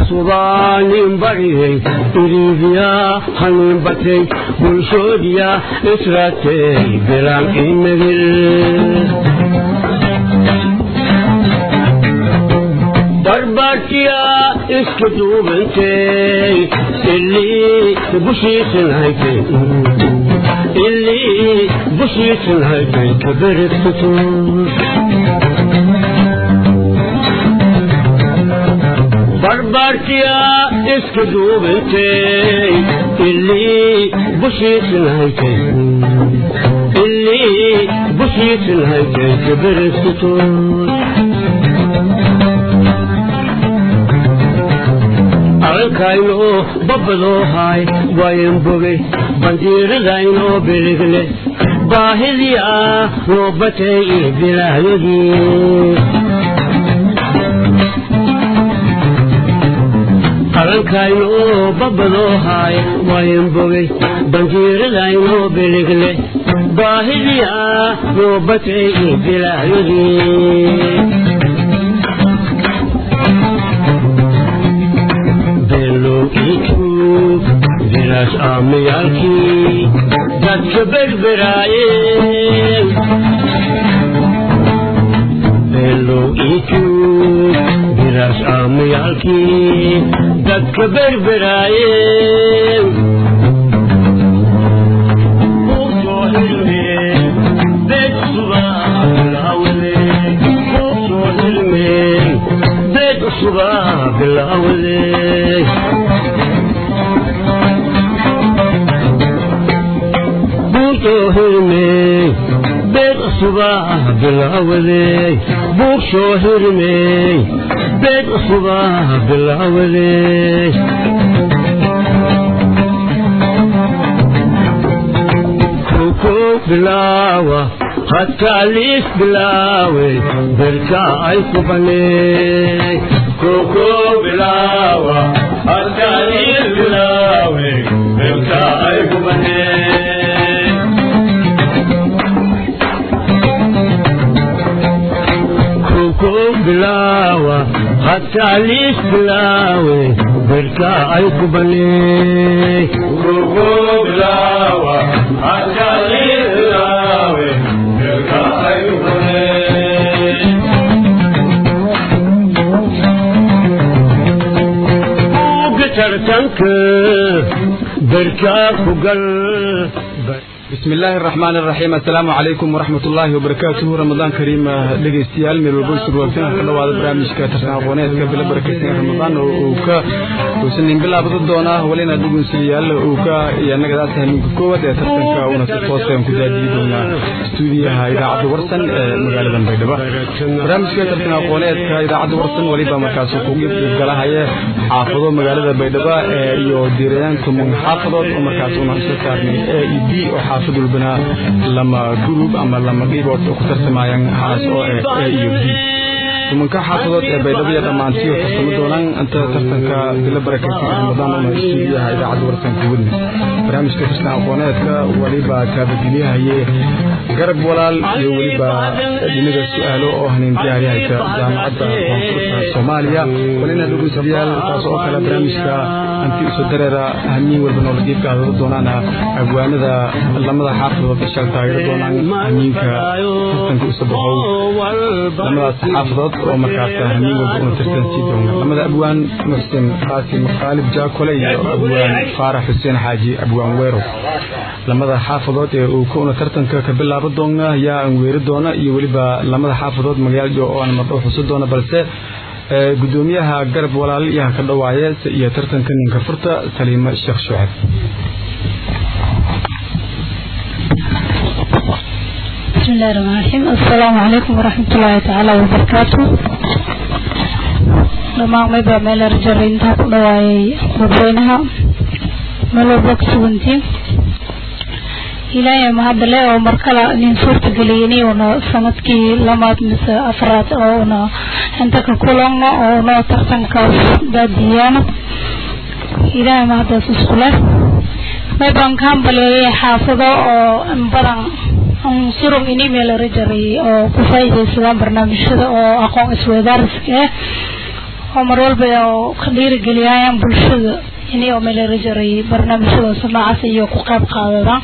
subaanin bariyey iriidiya hanin batay bulshoodiya israatay bilaan imagil barbaartiya iska duubantay ilii bushiisan haytay ilii bushiisan haytay kaberigsato barbaartiya iska duubantay ilii bushiisan haytay ilii bushiisan haytay kaberigsato arkaynoo babadoo haay wayan bogay bandiiradaynoo biligle baahidii ah noo batay iyo bilaayadii qarankaynoo babadoo haay wayan bogay bandiiradaynoo biligle baahidii ah noo batay iyo bilaayadii bilaas aamayaalkii dadka berberaayeen beelow iituug bilaas aamayaalkii dadka berberaayeen beed cusubaa bilaawday hirmey beed cusubaa bilaawaday buug soo hirmey beed cusubaa bilaawaday kow bilaawa hadkaaliis bilaawe berka ay ku baneey kow bilaawa hadkaaliis bilaawe berka ay ku baneey bilaawa hadkaaliis bilaawe berka ay ku baneey bilaawa hadkaaliis bilaawe berka ay ku baneey tartanka berka ku gal بسم الله الرحمن الرحيم السلام عليكم ورحمة الله وبركاته رمضان كريم لقيستيال من البوش الوقتين كل واحد برامج كترنا قونات قبل بركتين رمضان وكا وسنين بلا بدو دونا ولينا دوغن سيال وكا يعني قد أسهل كوة ترتن كا ونسفوت كم كجادي دونا استوديو هاي إذاعة ورسن مقالة بيدبا برامج كترنا قونات إذاعة ورسن وليبا مركز حقوق قال هاي حافظوا مقالة بيدبا يو ديريان كم حافظوا ومركز ونسفوت اي بي xaafid walbana lama group ama lama dhibood ku tartamayaan haas oo eh a iyo b tumanka xaafadood ee baydhabo dhammaantii oo tartamo doonaan inta tartanka dila barakaysan ramadaan una istuudiyaha idaacadda warsanka wadni barnaamijka farshaxan aqooneedka weliba kaabageliyahaye garab walaal iyo weliba dhinaga su-aalo oo hanin diyaari haysa jaamacadda koonfurta soomaaliya walina dhegeystayaal taas oo kale barnaamijka anti isu dareera hamiin walba noola geedka hadada doonaan agwaanada lamada xaafadood ishal taageero doonaan hamiinka tartanka isu baxow lamadaas xaafadood oo markaas hamiin walba una tartan sii doona lamada abwaan muxsin qaasim khaalib jaakole iyo abwaan faarax xuseen xaaji abwaan weero lamada xaafadood ee uu kuna tartanka ka bilaabo doona ayaa aan weeri doona iyo weliba lamada xaafadood magaalada oo aan mardhow xusi doona balse gudoomiyaha garab walaal yaha ka dhawaaye iyo tartanka ninka furta saliimo sheekh shucab بسم الله الرحمن الرحيم السلام عليكم ورحمة الله تعالى وبركاته dhammaan mayba meel arjara intaa ku dhawaayay dadweynaha meel walba ku sugantiin ilaahay mahadale oo markale nin suurta geliyeni una sanadkii lamaad mise afraad oo una inta ka kulanno oo una tartankaas baadiyaano ilaahay mahadaas iskule maybaan ka hambaleeyay xaafado oo badan surug ini meel rajaray oo ku faa'iidaysadaan barnaamijyada oo aqoon isweydaariska ah oo mar walba oo ka dhiirigeliyayaan bulshada inay oo meelera jaray barnaamijyadaas noocaas iyo ku qayb qaadada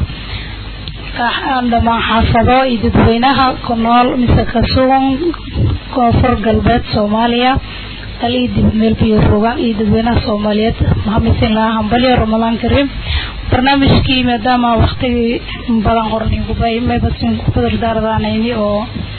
dhamaan xaafado iyo dadweynaha ku nool mise ka sugan koonfur galbeed soomaaliya dal iyo dib meel biyo rogaan iyo dadweynaha soomaaliyeed mahamisin lahaa hambalyo ramadaan kariim barnaamijkii maadaama waktigii badan hornigubay maybasin kubadir daaradaanayni oo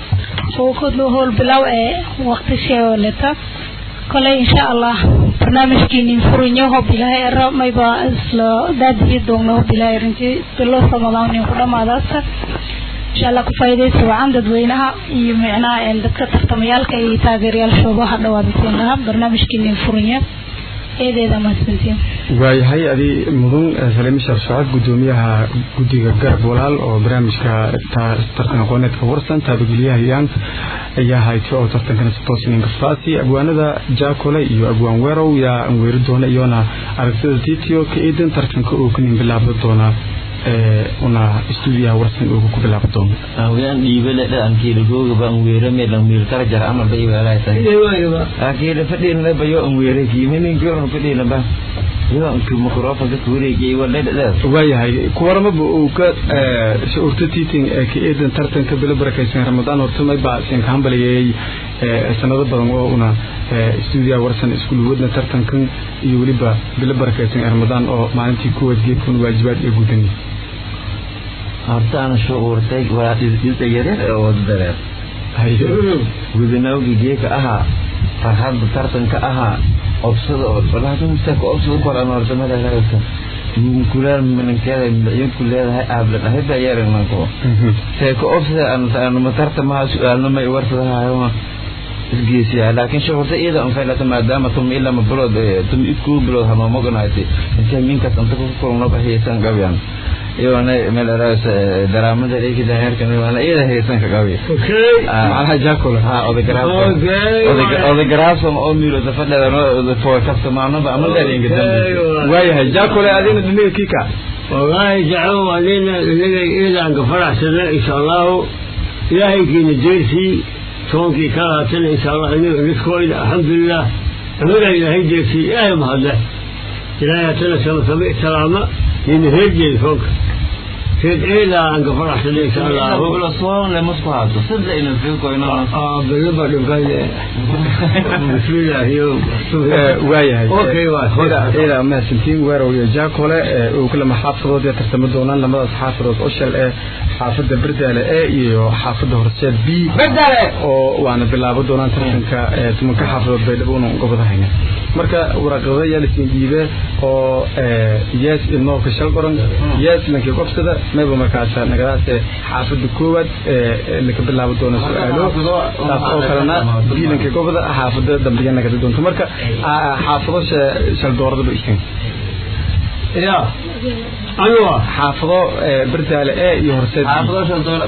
uu howl bilow ee wakti sheeleta koley insha allah barnaamijkiinin furinyo hob ilaahay era mayba isla daadiyi doogna hob ilaahay rinti bilo ramadaan nin ku dhamaadaasa insha allah ku faa'iidaysa wacan dadweynaha iyo micnaha dadka tartamayaalka iyo taageerayaashooda ha dhawaadasiin lahaa barnaamijkiinin furinyo eedeeda mahadsantiin waayahay adi mudan saliime sheekh socod gudoomiyaha guddiga garab walaal oo barnaamijka tartan aqooneedka warsan taabagelyahayaan ayaa hayta oo tartankana sitoosin kafaasi abwaanada jaakole iyo abwaan weerow yaa anweeri doona iyona aragtida titio ka eedan tartanka oo kanin bilaabda doona una stuudiyaha warsan ugu ku bilaabi doono awiyaan dhiibale dhaankeeda googaba anweere meel anweer kala jara amal bay weelaaytahay akeeda fadhiina bayo anweere kiimininkiorna fadhiina ba yo anku microfonka kuwareegiyay wadhadhadaas waayahay kuwaramaba uu ka urta tiiting ee ka eedan tartanka bilo barakaysan ramadaan horta may baa sin ka hambaliyay sanado badan oo una stuudiyaha warsan isku luwadna tartankan iyo weliba bilo barakaysan ramadaan oo maalintii kuwaad geedkun waajibaad ee gudanay horta ana shucuurtay waa isdilta yareer ee wada dareer gudanawgi geeka ahaa farxadda tartanka ahaa obsada oo walaatumsaka obsada koran horta madalagasa kulaal minankeeda madacyinku leedahay aabla dhahayba yeerananko seeko obsada anuma tartamaha su-aalna may warsadahayo isgeesiyaa laakiin shucuurta iyada anfaylata maadaama tum ilama bilood tum iskuu bilood hanoomoganayti intay minkas anta ku kulnoba heesan gabyaan iyoona meel eraas daraamada dhekida heerkan iyoona iyada heesan ka gabi alha jaakole ha odagaraafsan oo miilo safadheeda for kaftamaanaba ama dheeringa dambe waayahay jaakole adina dhinaga kika wallaahi jaco anina inaga iidaanka faraxsana insha allahu ilaahaykiina jeersii toonkii ka laatana insha allah inaga niskooyda alxamdulilah anaga ilaahay jeersii ilaahay mahadle ilaahay hatana samasame salaama nina heerjeeda toonka reed eedaa aan ka faraxsana insha allahu soon lemasku haato sidla ina fiikoyno bilaba dhibkayne bismillaahiyo waayahay Okay, waa. ila mahadsantiin weerow iyo jaakole uu kulama xaafadood ee tartamo doonaan lamadaas xaafadood oshal ee xaafada berdaale e iyo xaafada horseed b bedale oo waana bilaabo doonaan tartanka tumanka xaafadood baydhabo una gobadahayna marka waraqada yaa lasiin dhiibe oo yes ilnoolka shal qoran yes lankii qobsada mayba markaas nagadaas xaafada koowaad laka bilaabo doona su-aalo taas oo kalena biilanka gobada xaafada dambiga nagada doonto marka xaafado shal dooradaba iskan ya anuwa xaafado berdaale e iyo horseed xaafado shan doolar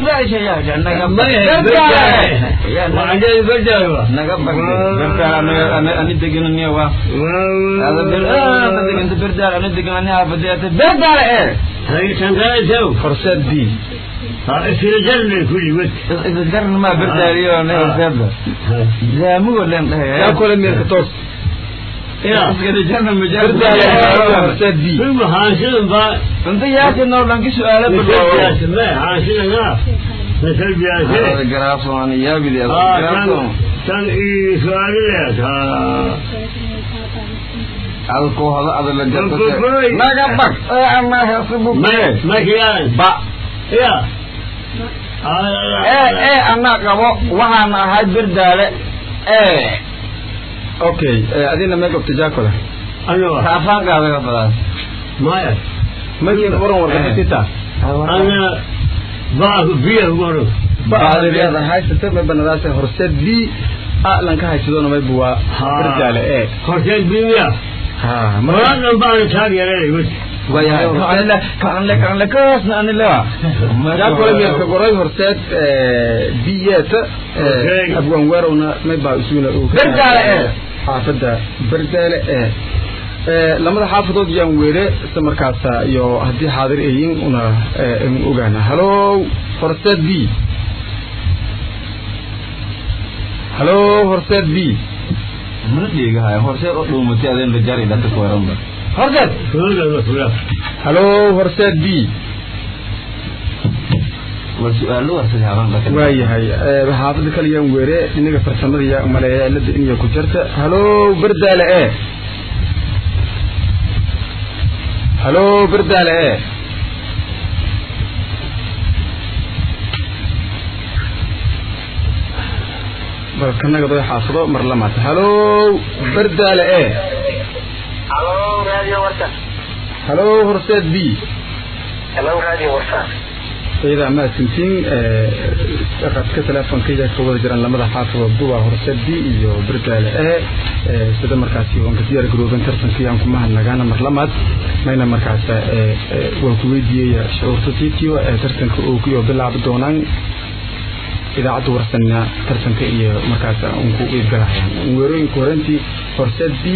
macnaheedu bedel naga bagday ani degananiya waa ada deganta berdaal ani degan ani haafadiyata berdaal ee haytankaesow horseed b isla jarnay kulli wad isgarna maa berdaaliyo ne horseedba zaamugo len dhahay yaa kole meelka toos ya iskada jarna berdaale e iyo horseed b filma haansidan baa inta yaasi noo dhanki su-aalo badhaawo misalbiyaase me haansidana misalbiyaase garaafon yaabidi tan tan iyo su-aalileed adko hodo adala Kulkulkulay. naga bag ama hesibu makiyaan ba ya ee ee anaa qabo waxaan ahay berdaale ee okay adina mee gobta jaakole anuwa kaafaankaadaga badan maya markiin waran warqabatita ana baa biya maro baadiriyaada haysata may banadaas horseed b a lanka haysadona mayba waa berdaale e horteen biya ha maraa dhan baana taageeranay wad jaakole meelka goray horseed biyeta Okay. abwan weerowna may baa isuna Berdaale e. xaafada berdaale e lamada xaafadood yaan weere isla markaasa iyo haddii xaadir ayin una n ogaana halo horseed b halo horseed b mana dheegahay horseed oo dhuumatay adeen rajari dhata ku waranba horseed Suudan fulaaf. halo horseed b war su-aalo warsaday habaan dhaka waayahay xaafada kaliyaan weere inaga farsamada yaa umaleeya cilada inay ku jirta halo berdaale e halo berdaale e bal kanaga doy xaafado mar lamaad halo berdaale e halo radio warsan halo horseed b halo radio warsan iyada mahadsantiin qadka teleefonkayga ka wada jiraan lamada xaafadood duwa horseed b iyo berdaale e sida markaasi oon ka diyaar garooben tartankii aan kuma hadnagaana mar lamaad mayna markaas waan ku weydiiyey shucuurta titio ee tartanka oo ku bilaabi doonaan idaacadda warsanna tartanka iyo markaas un ku iibgalahayaan weerooyinka horantii horseed b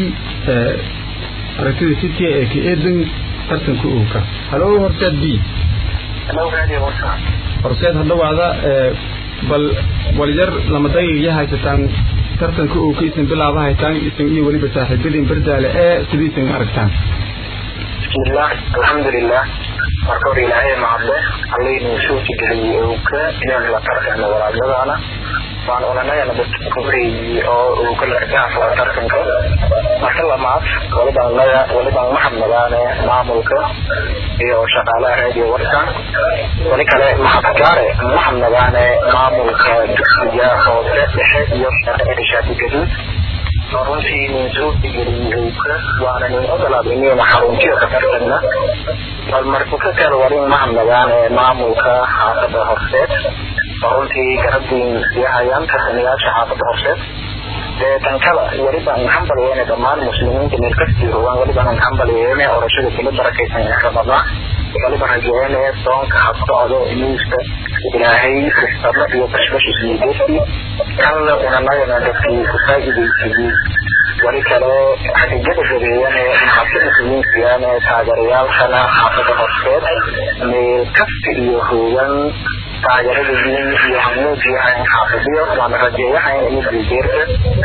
aragtida city ee ka eedan tartanka ooka halo horseed b halo radio warsan horseed hadhawaada bal walyar lama daqiiqya haysataan tartanka oo ka isan bilaaba haytaan isan iyo weliba saaxiibadiin berdaale ee sidiisan aragtaan bismillah alxamdulilah marka hore ilaahay mahadle allaynuu soo jigeliyey owka inaan la tartano walaadadaana waan oranayana dadka horeeyey oo owka largaafla tartanka marka lamaad walibaan naga walibaan maxadnagaane maamulka iyo shaqaalaha radio warsan wali kale maxadgaare maxadnagaane maamulka dugsiga hoose dhexe iyo shaati gaduud oo runtii nin soo digeliyey owka waana nin ogolaaday inayna xaruntiyo ka tartanna bal marka ka kale warin mahadnagaan ee maamulka xaafada horseed oo runtii garabdiin siyahayaan tartamayaasha xaafada horseed dee tan kale welibaan hambalyeene dhammaan muslimiinta meel kastii rogaan welibaan hambalyeene orashada kula barakaysan ramadaan waliba rajeene soonka habsocdo nuuska ilaahay kristarno iyo bashbash ismiideesti kanle unanagana dadkii ku faa'iidaysadii wali kale xaqiijada rabeeyane maxabta muslimiintiyaane taageerayaalkana xaafada horseed meel kasta iyo hoogan taageerada diin iyo hamuujiyahayn xaafadiyo waana rajeeyahayn ini bilgeerta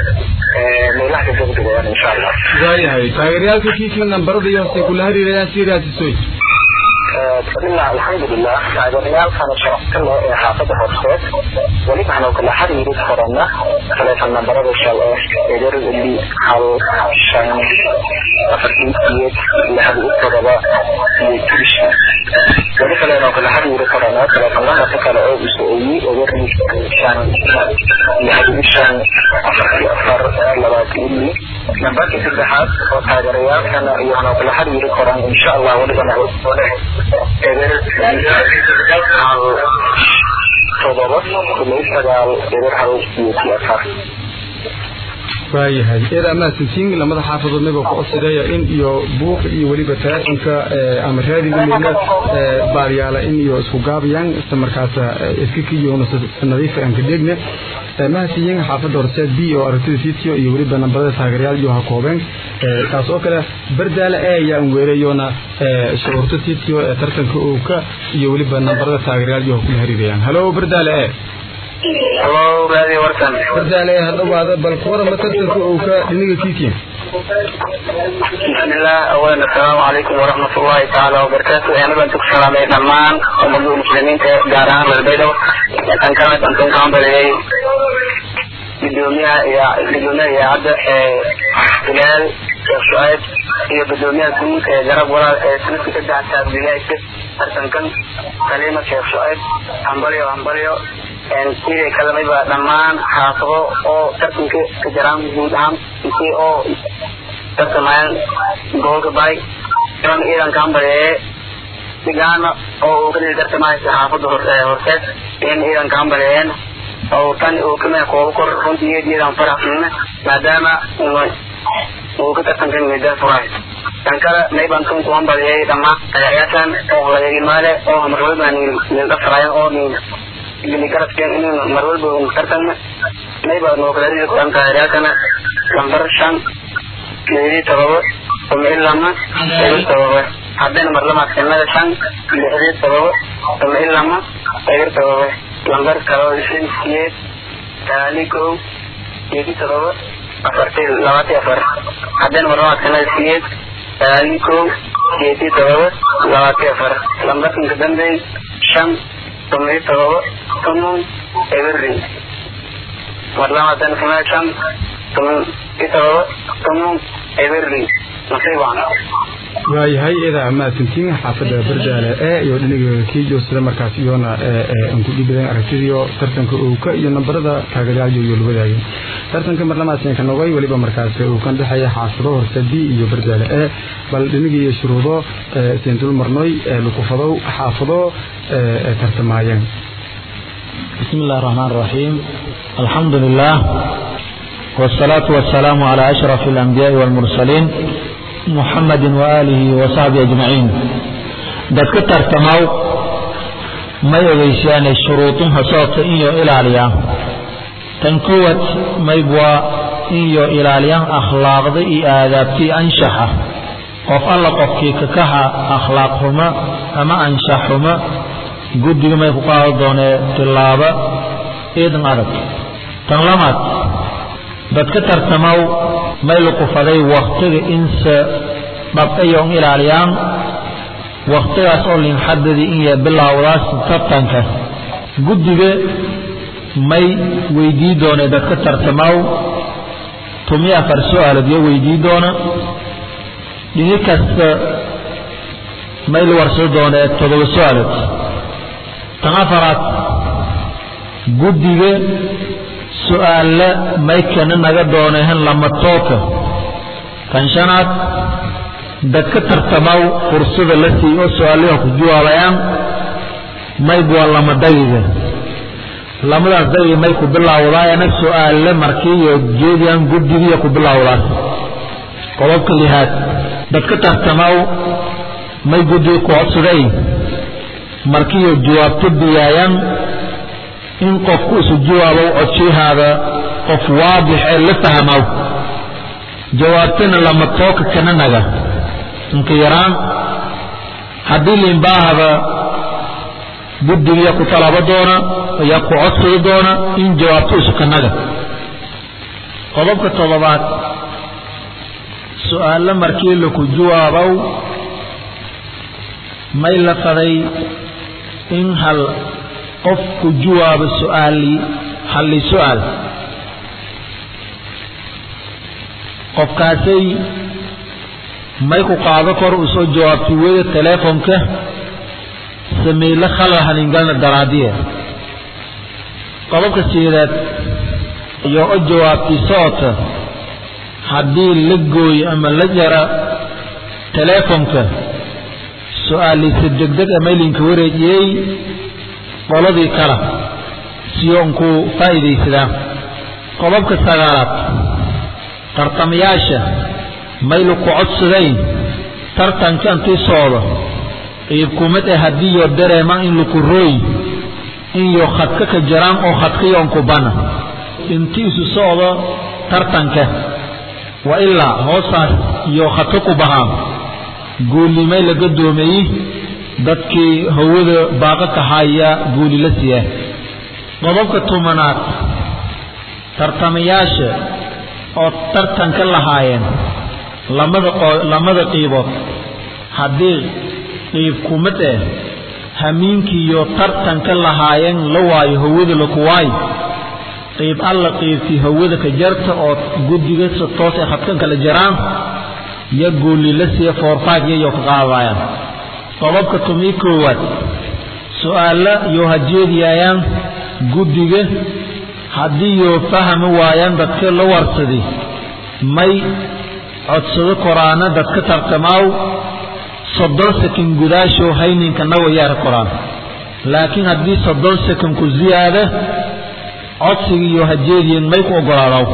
meelaha ka degdegayaan insha allah waayahay taageerayaalka kiikin nambarada iyo hoose kula hariirayaan si raasisoy bismillah alxamdulilah taageerayaalkana sharafta leh ee xaafada horseed weliba hanoo kala xiriiri karana taleefon nambarada shal eh eber li hal shan afartii siyeed lixda u todoba iyo turisha weli kale noo kala xiriiri karana taleefon nambarka kale oo uso-eeyey eber li shan lixda shan afartii afar labaatan li nambarka saddexaad oo taageerayaalkana iyo hanoo kala xiriiri karaan insha allah weliba eber hal todoba kulay sagaal eber hal iyo afar waayahay eeda mahadsantiin lamada xaafadood naga ku codsadaya in iyo buuq iyo weliba teleefonka ama raadiga midna baaryaala in iyo isku gaabayaan isla markaas iska kiyoona nadiifa aan ka dheegna mahadsiiyeen xaafadda horseed b oo aragtida sitio iyo weliba nambarada taageerayaal iyo ha koobeen taas oo kale berdaale e ayaan weerayona shucuurta sitio ee tartanka ooka iyo weliba nambarada taageerayaal iyo ha kula hariirayaan halo berdaale e halo radio warsan berdaale e hadhawaada bal kuwarama tartanka ooka dhiniga kiikin بسم الله اولا السلام عليكم ورحمة الله تعالى وبركاته انا بنتك سلامي دمان ومدو المسلمين جاران للبيضة كان كانت انتم كان بلي بدونيها يا بدونيها يا عبد بلال شيخ شعيب هي بدونيها كنت جرب ورا سنة تدعى التابعية أرسن كان كلمة شيخ شعيب همبريو همبريو sidii kalamaba dhammaan xaafado oo tartanka ka jiraan guud ahaan intii oo tartamayaan gobolka bari iman ciidanka hambareeye sigaana oo uu kadii tartamaysa xaafada horseed in ciidanka hambareeyeen oo tan uu kamida koobo kor runtii iyo ciidan faraxsanina maadaama uu ka tartankan midda furay tan kale mayban tunku hambareeyey dhammaan ayaatan oo laga imaale oo marwalba nildhafrayan oo gili garabkeen inuu marwalba tartanna mayba noo kala ridi kuran taageeryaakana lambar shan lixdii todoba tuma ilama eber todoba haddana marlamaadkanada shan lixdii todoba tuma ilama eber todoba lambar kaloo shan siyeed sagaali kow lixdii todoba afartii labaati afar haddana marlabaadkana siyeed sagaali kow siyeedii todoba labaati afar lambarkanka dambeey shan tomiyo todoba tonon eberri marlabaadkana kana shan tomiyo todoba tonon eberri nasiibaan waayahay ida mahadsantiin xaafadda bardaale ee iyo dhinaga kiijo sida markaas iyona ku dhibadeen aragtidiyo tartanka uuka iyo nambarada kaagadayaal iyo lubadaagin tartanka marlamaadkan ka nogay weliba markaas uu kan dhexeeya xaafado horse b iyo bardaale ee bal dhinaga iyo shuruudo siin dul marnoy lukufadow xaafado tartamaayeen بسم الله الرحمن الرحيم الحمد لله والصلاة والسلام على أشرف الأنبياء والمرسلين محمد وآله وصحبه أجمعين dadka tartamaw may ogeysaan shuruudunha soota iyo ilaaliya tan kuwad maybwa iyo ilaaliyaan akhlaaqda iyo aadaabtii anshaxa qof alla qofkii kakaha akhlaaq xumo ama anshax xumo guddiga may ku qaado doonee tilaaba iidan adag tan lamaad dadka tartamaw may luqufaday waktiga inse dhabqayo un ilaaliyaan waktigaas oo linxadadii in ya bilowdaas tartanka guddiga may weydii doonee dadka tartamaw tumiyo afar su-aalood iyo weydii doona dhini kasta may la warsado doonee toddoba su-aalood tan afaraad guddiga su-aalla maykana naga doonehen lama tooka tan shanaad dadka tartamaw fursada la siiy oo su-aalaha ku jawaabayaan mayb waa lama dagiga lamadaas dagiga may ku bilowdaayana su-aale markiiyo jeediyaan guddigiiyo ku bilowdaas qodobka lihaad dadka tartamaw may guddiga ku codsaday markiiyo jawaabto biyaayaan in qofku isu jawaabow codshahaada qof waadix ee la fahmow jawaabtana lama tooka kana naga inka yaraan haddii liinbaahaba guddigiya ku talabo doona ayaa ku codsada doona in jawaabto isu kanaga qodobka toddobaad su-aalo markii laku jawaabow may la faday in hal qof ku jawaabo su-aali halli su-aal qofkaasay may ku qaado kor uu soo jawaabtay weda teleefonka sameyle khalal haningalna daraadiya qodobka sideedaad iyo o jawaabtay soota haddii la gooyo ama la jara teleefonka su-aaliisa degdeg a maylinka wareejiyey qoladii kale siyoonku faa'iidaysadaa qodobka sagaalaad tartamayaasha maylu ku codsadayn tartanka intii socdo qiibkumid ah haddiiyo dareemaan in laku rooy inyo khadka ka jaraan oo khadkayoonku bana intii isu socdo tartanka wa ilaa hoostaas iyo khadka ku bahaan guulimay laga doomeeyey dadkii hawada baaqa ka haya guuli la siiya qodobka tobanaad tartamayaasha oo tartanka lahaayeen lamada lamada qiibood haddii qiib kumid eh hamiinkiiyo tartanka lahaayeen la waayo hawada laku waayo qiib alla qiibtii hawada ka jarta oo guddiga si toos ay khadkan kala jaraan yo guuli la siiya foorfaag yayo ka qaadayaan qodobka tumii koowaad su-aalla iyo hajeediyaayaan guddiga haddii yoo fahmi waayaan dadka la warsaday may codsado koraana dadka tartamaaw soddon sakan gudaashow hayninka nawayaara koraan laakiin haddii soddon sakan ku ziyaada codsiga iyo hajeediyan may ku ogolaadaw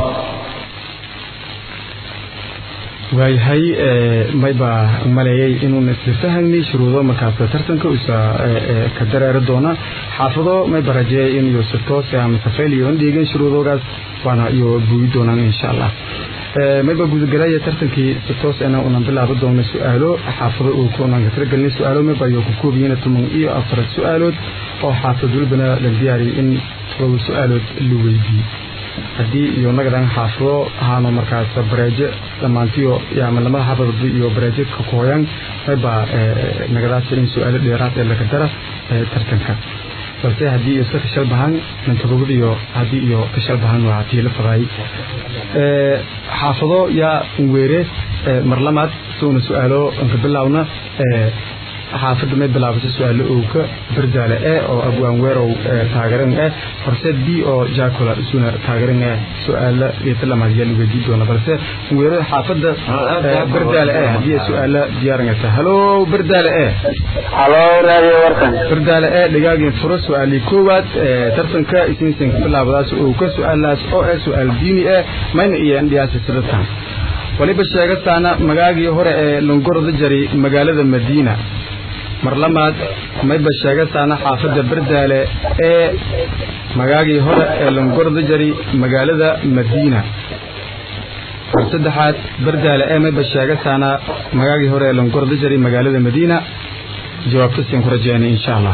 waayahay maybaa maleeyay inuuna isla fahamnay shuruudo markaas tartanka usa ka dareeri doona xaafado mayba rajeeyay in iyo si toos ama safayl iyo dhiigan shuruudoogaas waana iyo buuyi doonaan insha allah mayba gudagalaya tartankii si toos ana unan bilaabo doona su-aalo xaafado uu kunan ka tiragelnay su-aalo mayba iyo ku koobiyiina toban iyo afar su-aalood oo xaafad walbana la diyaariyay in todoba su-aalood la weydiiyey haddii iyo nagadan xaafado ahaano markaas bareejo dhammaantiyo ama lamada xaafadod iyo bareejo ka kooyan mayba nagadaas in su-aalo dheeraad ee laga dara tartanka balse haddii iyo iska kashal bahan mantodobad iyo haddii iyo kashal bahan waa tii la fadaay xaafado yaa weere marlamaad suuna su-aalo anka bilaawna xaafadda may bilaabasa su-aalo owka bardaale e oo abwaan weerow taageran eh horseed b oo jacula isuna taageran eh su-aala geetalamaad yaa lugeedii doona balse weerada xaafadda bardaale e haddii su-aala diyaarangata halo bardaale e halo radio warkan bardaale e dhigaagin furo su-aalii koowaad tartanka ismiisanka bilaabadaas owka su-aalaas oo eh su-aal diini eh mayna iyo indhiyaasi sidatan waliba sheegataana magaagii hore ee longorda jari magaalada madiina mar lamaad mayba sheegataana xaafadda bardaale ee magaagii hore ee longorda jari magaalada madiina mar saddexaad bardaale ee mayba sheegataana magaagii hore ee longorda jari magaalada madiina jawaabta siin ku rajeynay insha allah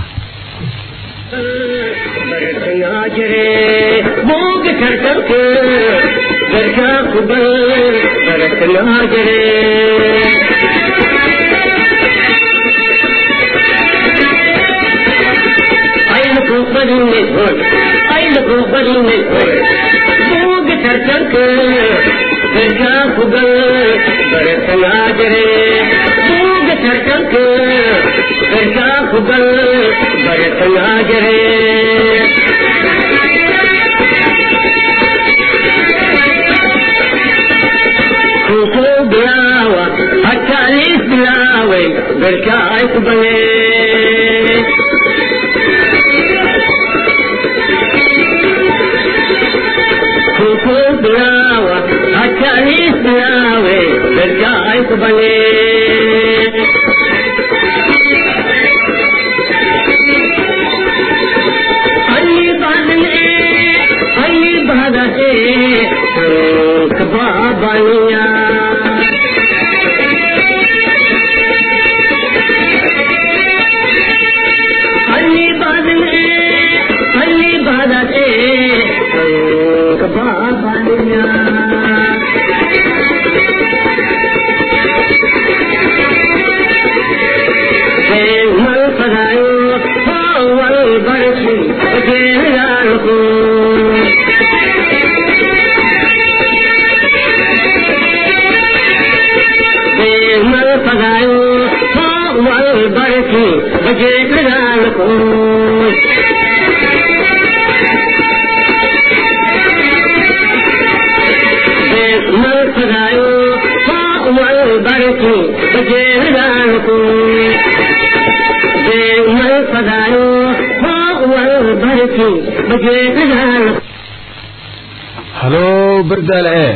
halo bardaale e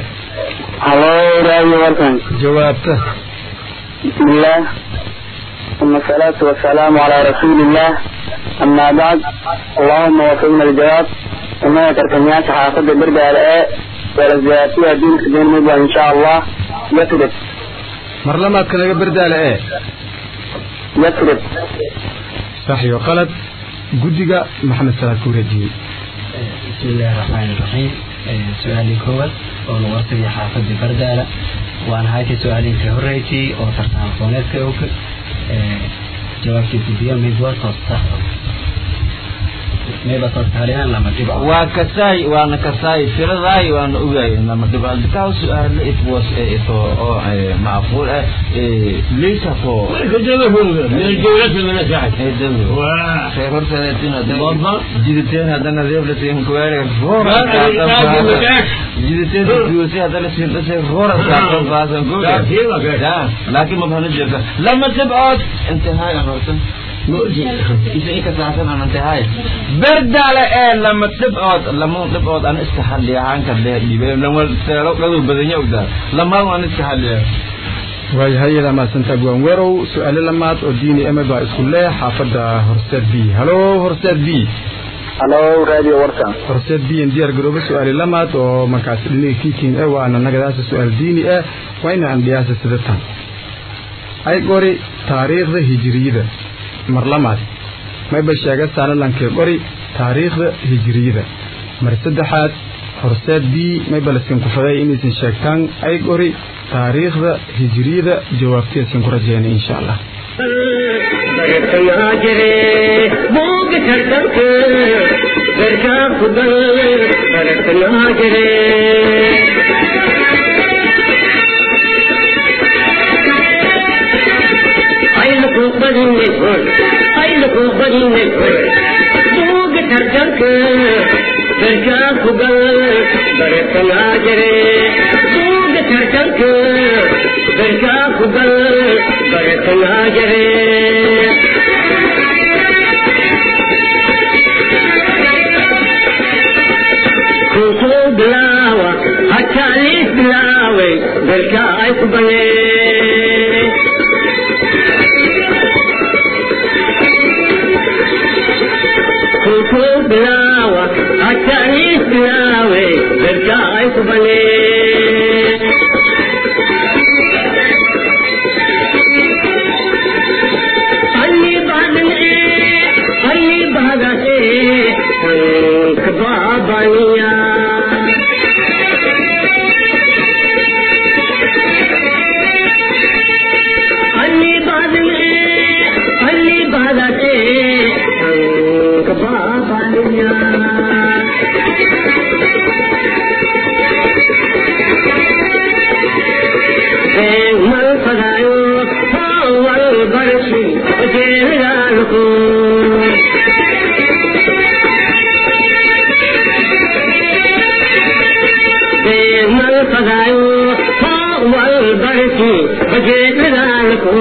halo radio warkan jawaabta بسم الله ثم الصلاة والسلام على رسول الله أما بعد اللهم وفقنا الجواب وما تركنيات حافظ برد على ايه ولزياتيها دين كدين مبا إن شاء الله يثبت mar lamaadka naga bardaale e يثبت sax iyo qalad guddiga maxamed salaad ku rajiyey بسم الله الرحمن الرحيم سؤالي كوال oo lagu hortagay xaafadii bardaala waan haytay su-aalinkii horreysay oo tartan aqooneedka og jawaabtii guddiga mid waa toosta mayba toostaaliyaan lama dhibo waa kasaay waana kasaay tiradaay waana ogaay lama dhibaaldikaa su-aalo it was ito oo macquul ah leysa ko من الجولة من الساعة reer horseedeetin Baba. jiditeen haddana reeblateen kuwaare Laakiin jiditeen duusi haddana sirdhasay roora saaqon faasan laakiin mabhana jirta lama dhibcood intihaay aan horta isa ika saacsan aan intihaay berdaale ee lama dhibcood lama dhibcood aan iska hadliya haanka dee dhibe lama seelo dhadu badanya ogdaa lamaan aan iska hadliya waayahay iyadaa mahadsanta guwaan weerow su-aalo lamaad oo diini eme baa isku leh xaafadda horseed b halo horseed b halo radio warkan horseed b in diyaar garoobo su-aali lamaad oo markaas dhiniga kiikin eh waana nagadaasa su-aal diini ah waa ina andhiyaasa sidatan ay qori taariikhda hijiriyada mar lamaad mayba sheega saanalankee qori taariikhda hijiriyada mar saddexaad horseed b maybalsin ku faday inaysan sheegtaan ay gori taariikhda hijriyada jawaabteesan ku rajeyna insha allah bartanaa jire buuga tartanka garkaa ku dal bartanaa jire aylaku badinay hor aylaku badinay hor buuga tartanka garkaa ku dal bartanaa jire buuga tartanka garkaa ku dal bartanaa jire kusoo bilaawa hataa liis bilaaway dalka ay ku banee kusoo bilaawa hataa liis bilaaway dalka ay ku banee ಅಲ್ಲಿ ಬಾದನೆ ಅಲ್ಲಿ ಬಾದನೆ ಬಾಬನಿಯ ಅಲ್ಲಿ ಬಾದನೆ ಅಲ್ಲಿ ಬಾದನೆ ಬಾಬನಿಯ mal fadayo wal barshi jeeraluko mal fadayo wal barshi jeeraluko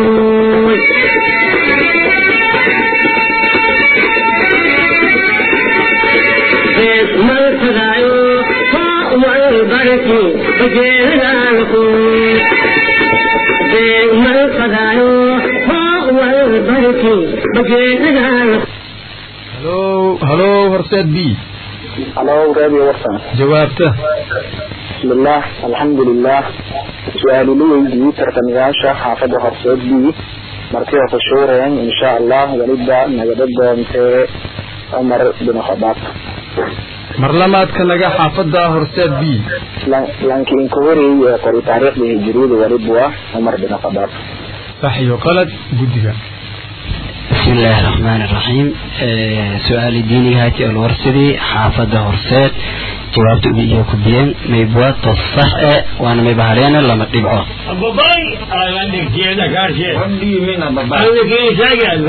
mal fadayo wal barshi jeeraluko mal fadayo wal barshi jeeraluko halo halo horseed b halo radio warsan jawaabta bismillah alxamdulilah su-aali la weydiiyey tartamayaasha xaafadda horseed b markii hore shuureen insha allah weliba nagada doontee cumar bin khadaab mar lamaadka naga xaafadda horseed b laakiin ka horeeyey ee qori taariikhda hijiriyada weliba waa cumar bin khadaab sax iyo qalad guddiga بسم الله الرحمن الرحيم آه سؤال ديني هاتي الورسدي حافظة هرسات جوابت بيجو كبيان ميبوات تصح وانا ميبهارينا لما تبعوه ababay alandik jeeda kaashe Wandi mina baba. aniki isagan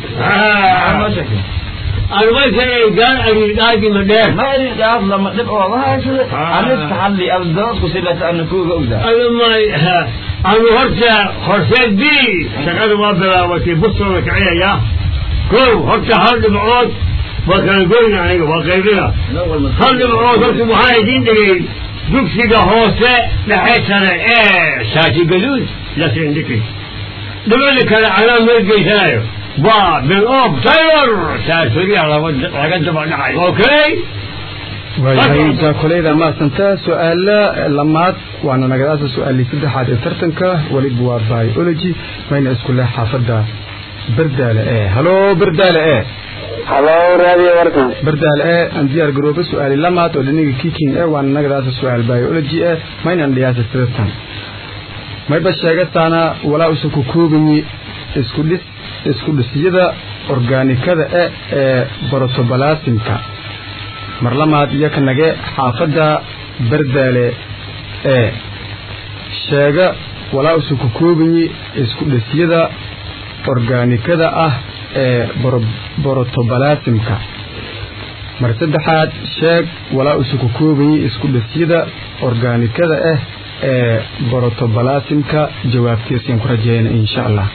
aan waysay gaar aridaadi madheer Ma iri jaab lama dhib oo waxa aniska hadli abdood ku sidata aan ku ogda. adamay anu horta horseed b shaqada waa bilaabatay bustooda kiciyaya kow horta hal dhibcood waa kala goyna aniga waa qaybina hal dhibcood horta waxaa idiin dhigay dugsiga hoose dhexe sare ee shaati gaduud lasindhiki dhibada kale anaa meel geysanayo waa bil of taylor saasuriya laga daba dhacay okay waayahay jaakoleyda maasanta su-aala lamaad waana nagadaasa su-aalii saddexaad ee tartanka weliba waa biology mayna isku leh xaafadda berdaale e halo berdaale e halo radio warsan berdaale e aan diyaar garooba su-aali lamaad oo dhiniga kiking e waana nagadaasa su-aal biology e maynan dhiyaasa tirtan mayba sheegataana walaa usan ku koobayi isku dhis isku dhisyada organikada e ee borotobalasimka mar lamaad iyo ka nage xaafadda berdaale ee sheega walaa usan ku koobayi isku dhisyada organikada ah ee borotobalasimka mar saddexaad sheeg walaa usan ku koobayi isku dhisyada organikada ah ee borotobalasimka jawaabtiisaan ku rajeyna insha allah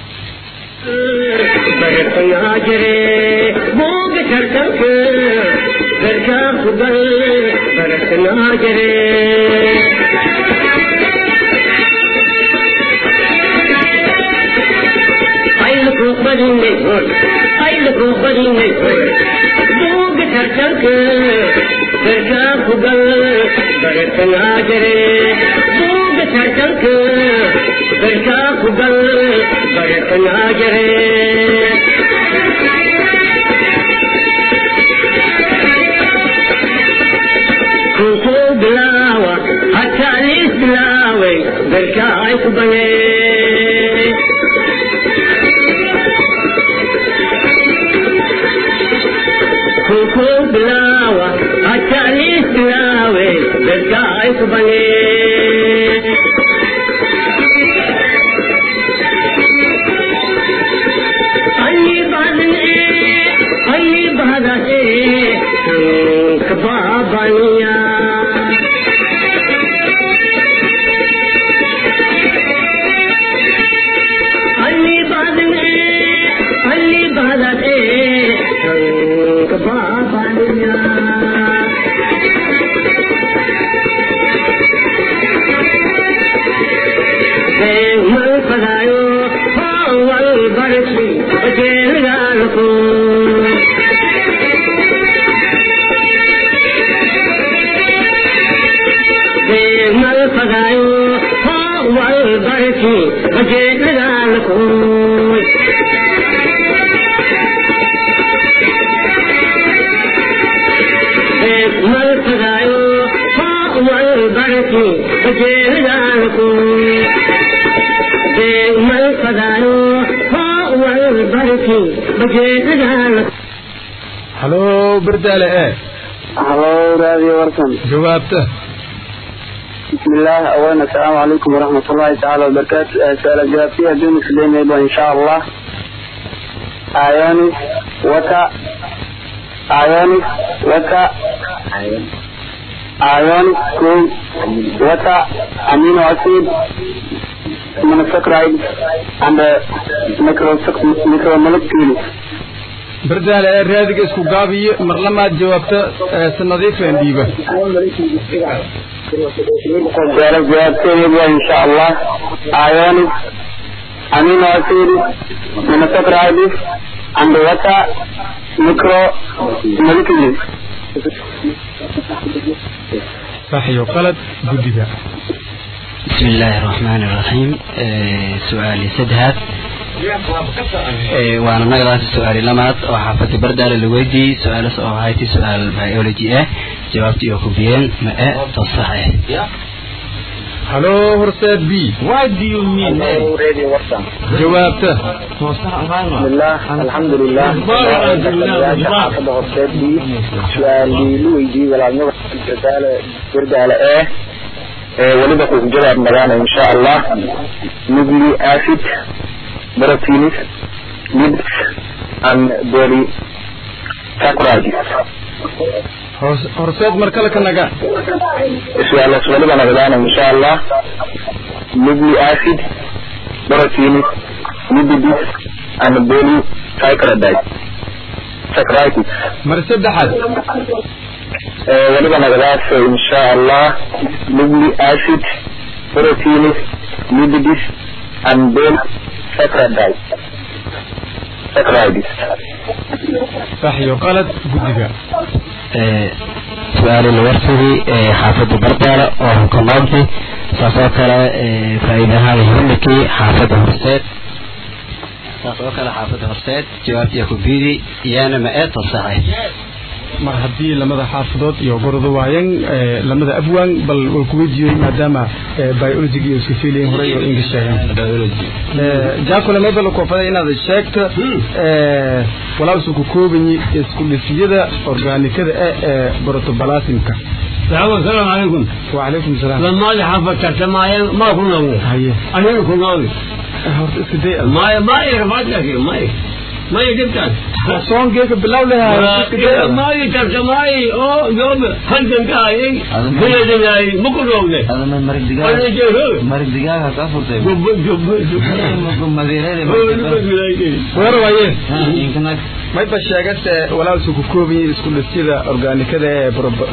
bartanaa jire buuga tartanka garkaa ku dal bartanaa jire aylaku badinay hor aylaku badinay hor buuga tartanka garkaa ku dal bartanaa jire buuga tartanka garkaa ku dal bartanaa jire kuku berka ay ku bange kuku bilawa achalis bilawe berka ay ku bange Ali badne Ali badne kababaniya Ali badne Ali badne kababaniya mal padayo wal barki bajel galko mal padayo wal barki bajel galko mal padayo wal barki bajel galko mal padayo wal barki bajel galko halo berdaale ee halo raadiyo warkan jawaabta بسم الله أولا السلام عليكم ورحمة الله تعالى وبركاته سؤال جوابتي دون سليم إن شاء الله أعياني وكا أعياني وكا أعياني كون وكا أمينو أسيد monosaccharide and micro micro molecules berdaale ee raadiga isku gaabiyo mar lamaad jawaabta ee si nadiifeen dhiiba سؤال جوابتي إن شاء الله أعياني أمينو أسيد monosaccharide and water micro molecules sax iyo qalad guddiga بسم الله الرحمن الرحيم آه سؤالي سدهات آه وانا نقرأ سؤالي لمات وحافظ بردال الويدي سؤال سؤالي سؤال بيولوجي اه جوابتي يوكوبيين ما اه تصحيح halo horseed b What do you mean? Radio Warsan. jawaabta بسم الله الحمد لله حافظ horseedii su-aalii lu weydiiyey walaalnimada dadaala gardaala ee ee weliba ku jawaab magaana insha allah nuclei acid proteins lipids and body saccharides Hors- horseed mar kale ka naga su-aalaas weliba nagadaana insha allah nuclei acid proteins lipids and body saccharides saccharides mar saddexaad ee weliba nagadaas insha allah nuclei acid proteins lipids and bone saccharides saccharides sax iyo qalad guddiga آه سؤالي الورثي آه حافظ بردالة وهو كنوبي ساسوكال آه فإذا هذه همكي حافظ هرسات ساسوكال حافظ هرسات جوابتي يوكوبيدي يانا ما اه تصحيح mar haddii lamada xaafadood iyo gordo waayeen ee, lamada abwaan bal way ku weydiiyey maadaama ee, biology iyo iska fiilayin hore iyo english sheegeen jaakule mebel koofada inaad sheegto ee, walaa isu ku koobanyi isku dhisiyada organikada ee ee protoplasmka السلام عليكم وعليكم السلام لما لي حافظ كتمايا ما كنا haye أنا كنا horta iska day ما ما يرفعت لك ما ما يجبتك soongeeka bilow leha iska day ما يترجماي أو يوم هنجن كاي بلد جاي مكروه هذا من مرق أنا دقاق جاي مرق دقاق هتفرطي جب جب جب مديرين weer waaye يمكن mayba sheegase walaa isu ku koobanyi isku dhisiyada organikada ee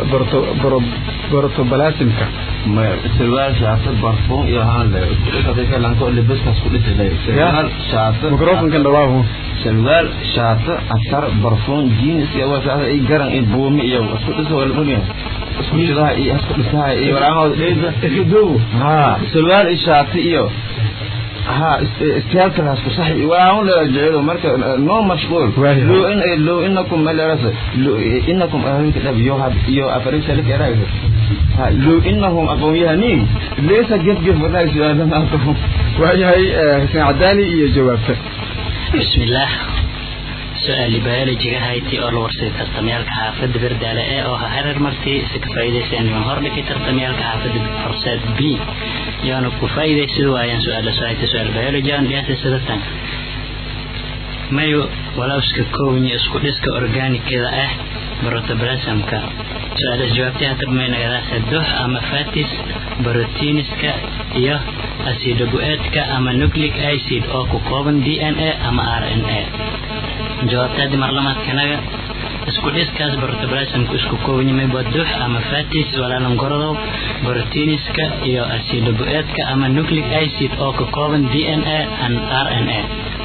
protoplasmka ما سلوال شاطر برفون يا هان لا كده كده لانكو اللي بس كده كده سلوال شاطر microfonkan dhawaahu سلوال شاطر أثر برفون جينس يا واسع أي جرن أي بومي يا اسكت اسمه ولا بنيا اسكت ده أي اسكت ده أي ولا هو اسكدو ها سلوال شاطر يو ها استيال كلاس صحيح وانا لا جعله مركز نو مشغول واهي. لو ان لو انكم ما لرس لو انكم اهل كتاب يو هاد يو افريق سلك رايك ها لو انهم ابو يهنين ليس جد جد ولا سؤال ما أفهم. waayahay eh, xuseen cadaani iyo jawaabta بسم الله سؤال بيولوجي هايتي oo la warsay tartamyaalka xaafadda Berdaale ee oo hareer martii si ka faa'iideysteen in hor dhigay tartamyaalka xaafadda Horseed B yaana ku faa'iideysid waayaan su'aal su'aal su'aal biology aan dhiyaasay sidatan mayo walaaska koowni isku dhiska organikada ah protoplasmka su'aal jawaabtii hata maynagada saddex ama fatis proteiniska iyo acidobuetka ama nucleic acid oo ku kooban DNA ama RNA jawaabtaadi marlamaadkanaga isku dhiskaas protoplasmku isku kooban yahay badux ama fatis walaalan gorodow proteiniska iyo acidobuetka ama nucleic acid oo ka kooban DNA and RNA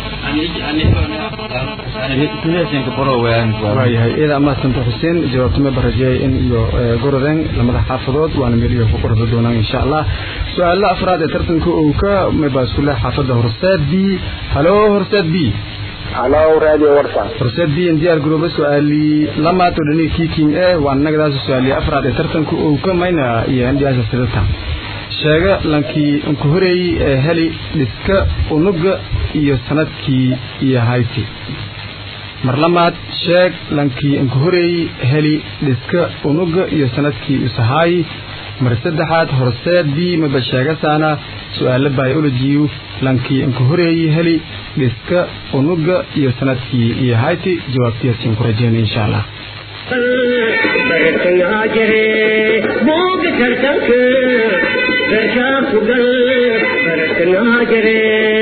Sidaasaan ka qoro wayaan waayahay iyada amaasanta xuseen jawaabta ma barajeeyay in iyo eh, gorodeen lamada xaafadood waana meel iyo ku qorda doonaan insha allah su-aala afraad ee tartanka uu ka mabaa isku leh xaafadda horseed b halo horseed b halo radio warsan horseed b in diyaar garooba su-aali lamaad oo dhanii kiiking eh waan nagadaas su-aali afraad ee tartanka uu ka mayna iyo indhiyaasha sidata sheega lankii unku horeeyey ee heli dhiska unuga iyo sanadkii iyo hayti mar lamaad sheeg lankii unku horeeyey heli dhiska unuga iyo sanadkii usahaayi mar saddexaad horseed b maba sheegasaana su-aalo biologiyu lankii unku horeeyey heli dhiska unuga iyo sanadkii iyo hayti jawaabtiyaasiin ku rajeynay insha allah bartangaa jire booga tartanka garkaa ku gal bartangaa jire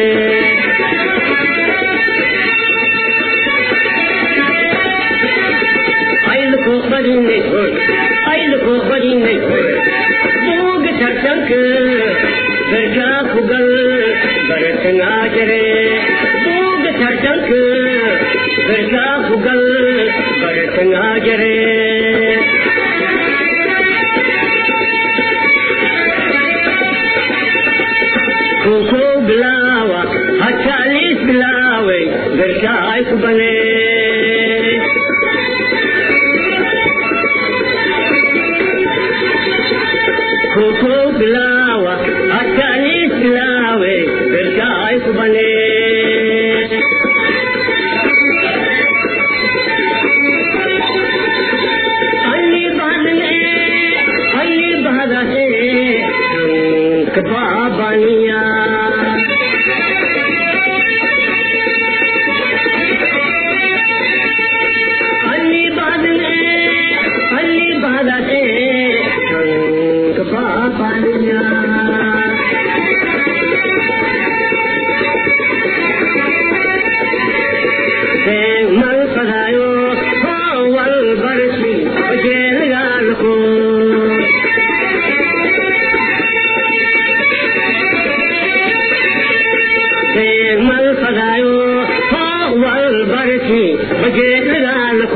ayluko badinay hoy ayluko badinay hoy booga tartanka garkaa ku gal bartangaa jire booga tartanka garkaa ku gal bartangaa jire koko bilawa hatalis bilawe garka ay ku bane koko bilawa hatalis bilawe garka ay ku bane ಅಲ್ಲಿ ಬಾದನೆ ಅಲ್ಲಿ ಬಾದನೆ ಕಬಾಬನಿಯ ಅಲ್ಲಿ ಬಾದನೆ ಅಲ್ಲಿ ಬಾದನೆ ಕಬಾಬನಿಯ mal padayo wal barsi jeel gal ko mal padayo wal barsi jeel gal ko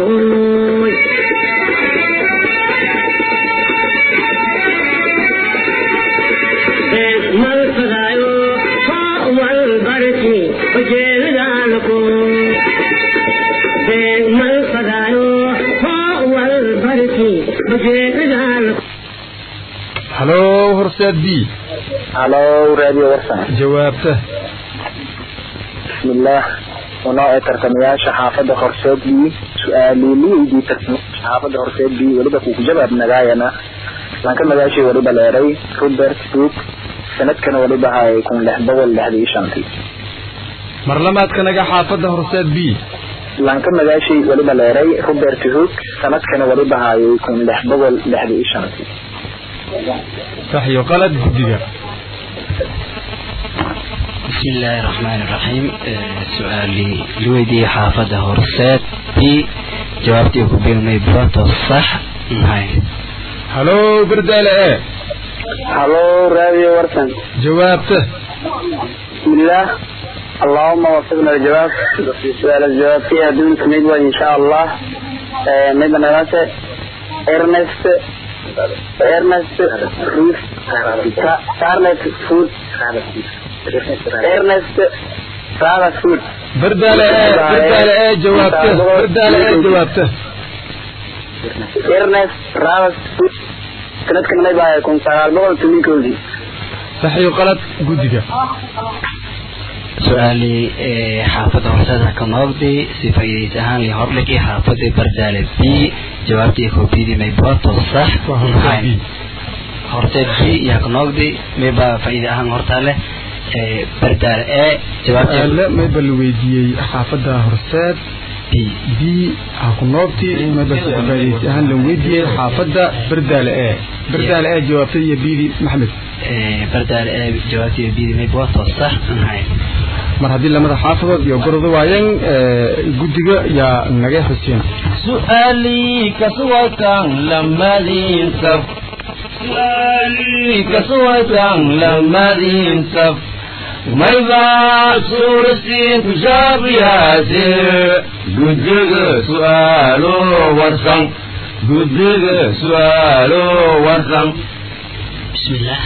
mal padayo wal barsi jeel gal ko mal padayo wal barsi jeel gal ko halo horseed b halo radio warsan jawaabta bismillaah ونوع tartamayaasha xaafadda horseed b su-aaliliidii tartamayaasha xaafadda horseed b weliba kuku jawaab nagaayana lanka magaashii weliba leeray robert book sanadkana weliba hay kun lix boqol lixdii iyo shantii mar lamaadkanaga xaafadda horseed b lanka magaashii weliba leeray robert hook sanadkana weliba hayay kun lix boqol lixdii iyo shantii sax iyo qalad guddiga بسم الله الرحمن الرحيم آه، سؤالي لويدي حافظة هرسات بي جوابتي كبير ميبوات الصح نهاية halo berdaale e halo radio warsan jawaabta بسم الله اللهم وفقنا الجواب سؤال الجواب فيها دون كميدوا إن شاء الله ميدا نغاسة إرنست Ernest Ruth Scarlet Food Ernest Scarlet Food bardaale ee bardaale ee jawaabta bardaale ee jawaabta Ernest Scarlet Food sanadkan may baa kun sagaal boqol tobankoodii sax iyo qalad guddiga su-aalii xaafadda horseeda ka noogdi si faa'iidays ahaan li hordhigi xaafadii bardaale b jawaabtii koobiyadii mayboto sax waa horseed B. horteed b yaa ka noogdi mayba faa'iida ahaan hortaa leh bardaale e jawaabtii su-aale mayba la weydiiyey xaafadda horseed b b ha ku noobti mayba si faa'iidaysi ahaan la weydiiyey xaafadda bardaale ee bardaale ee jawaabtay iyo biidi maxmed bardaale e jawaabtii biyadii mayboto sax ahay mar haddii lamada xaafadood iyo gorodo waayeen guddiga yaa naga xuseen su'aalii kasuwaytan lamadiin saf su'aalii kasuwaytan lamadiin saf maybaa suurasiin kujaabiyaase guddiga su'aalo warsan guddiga su'aalo warsan بسم الله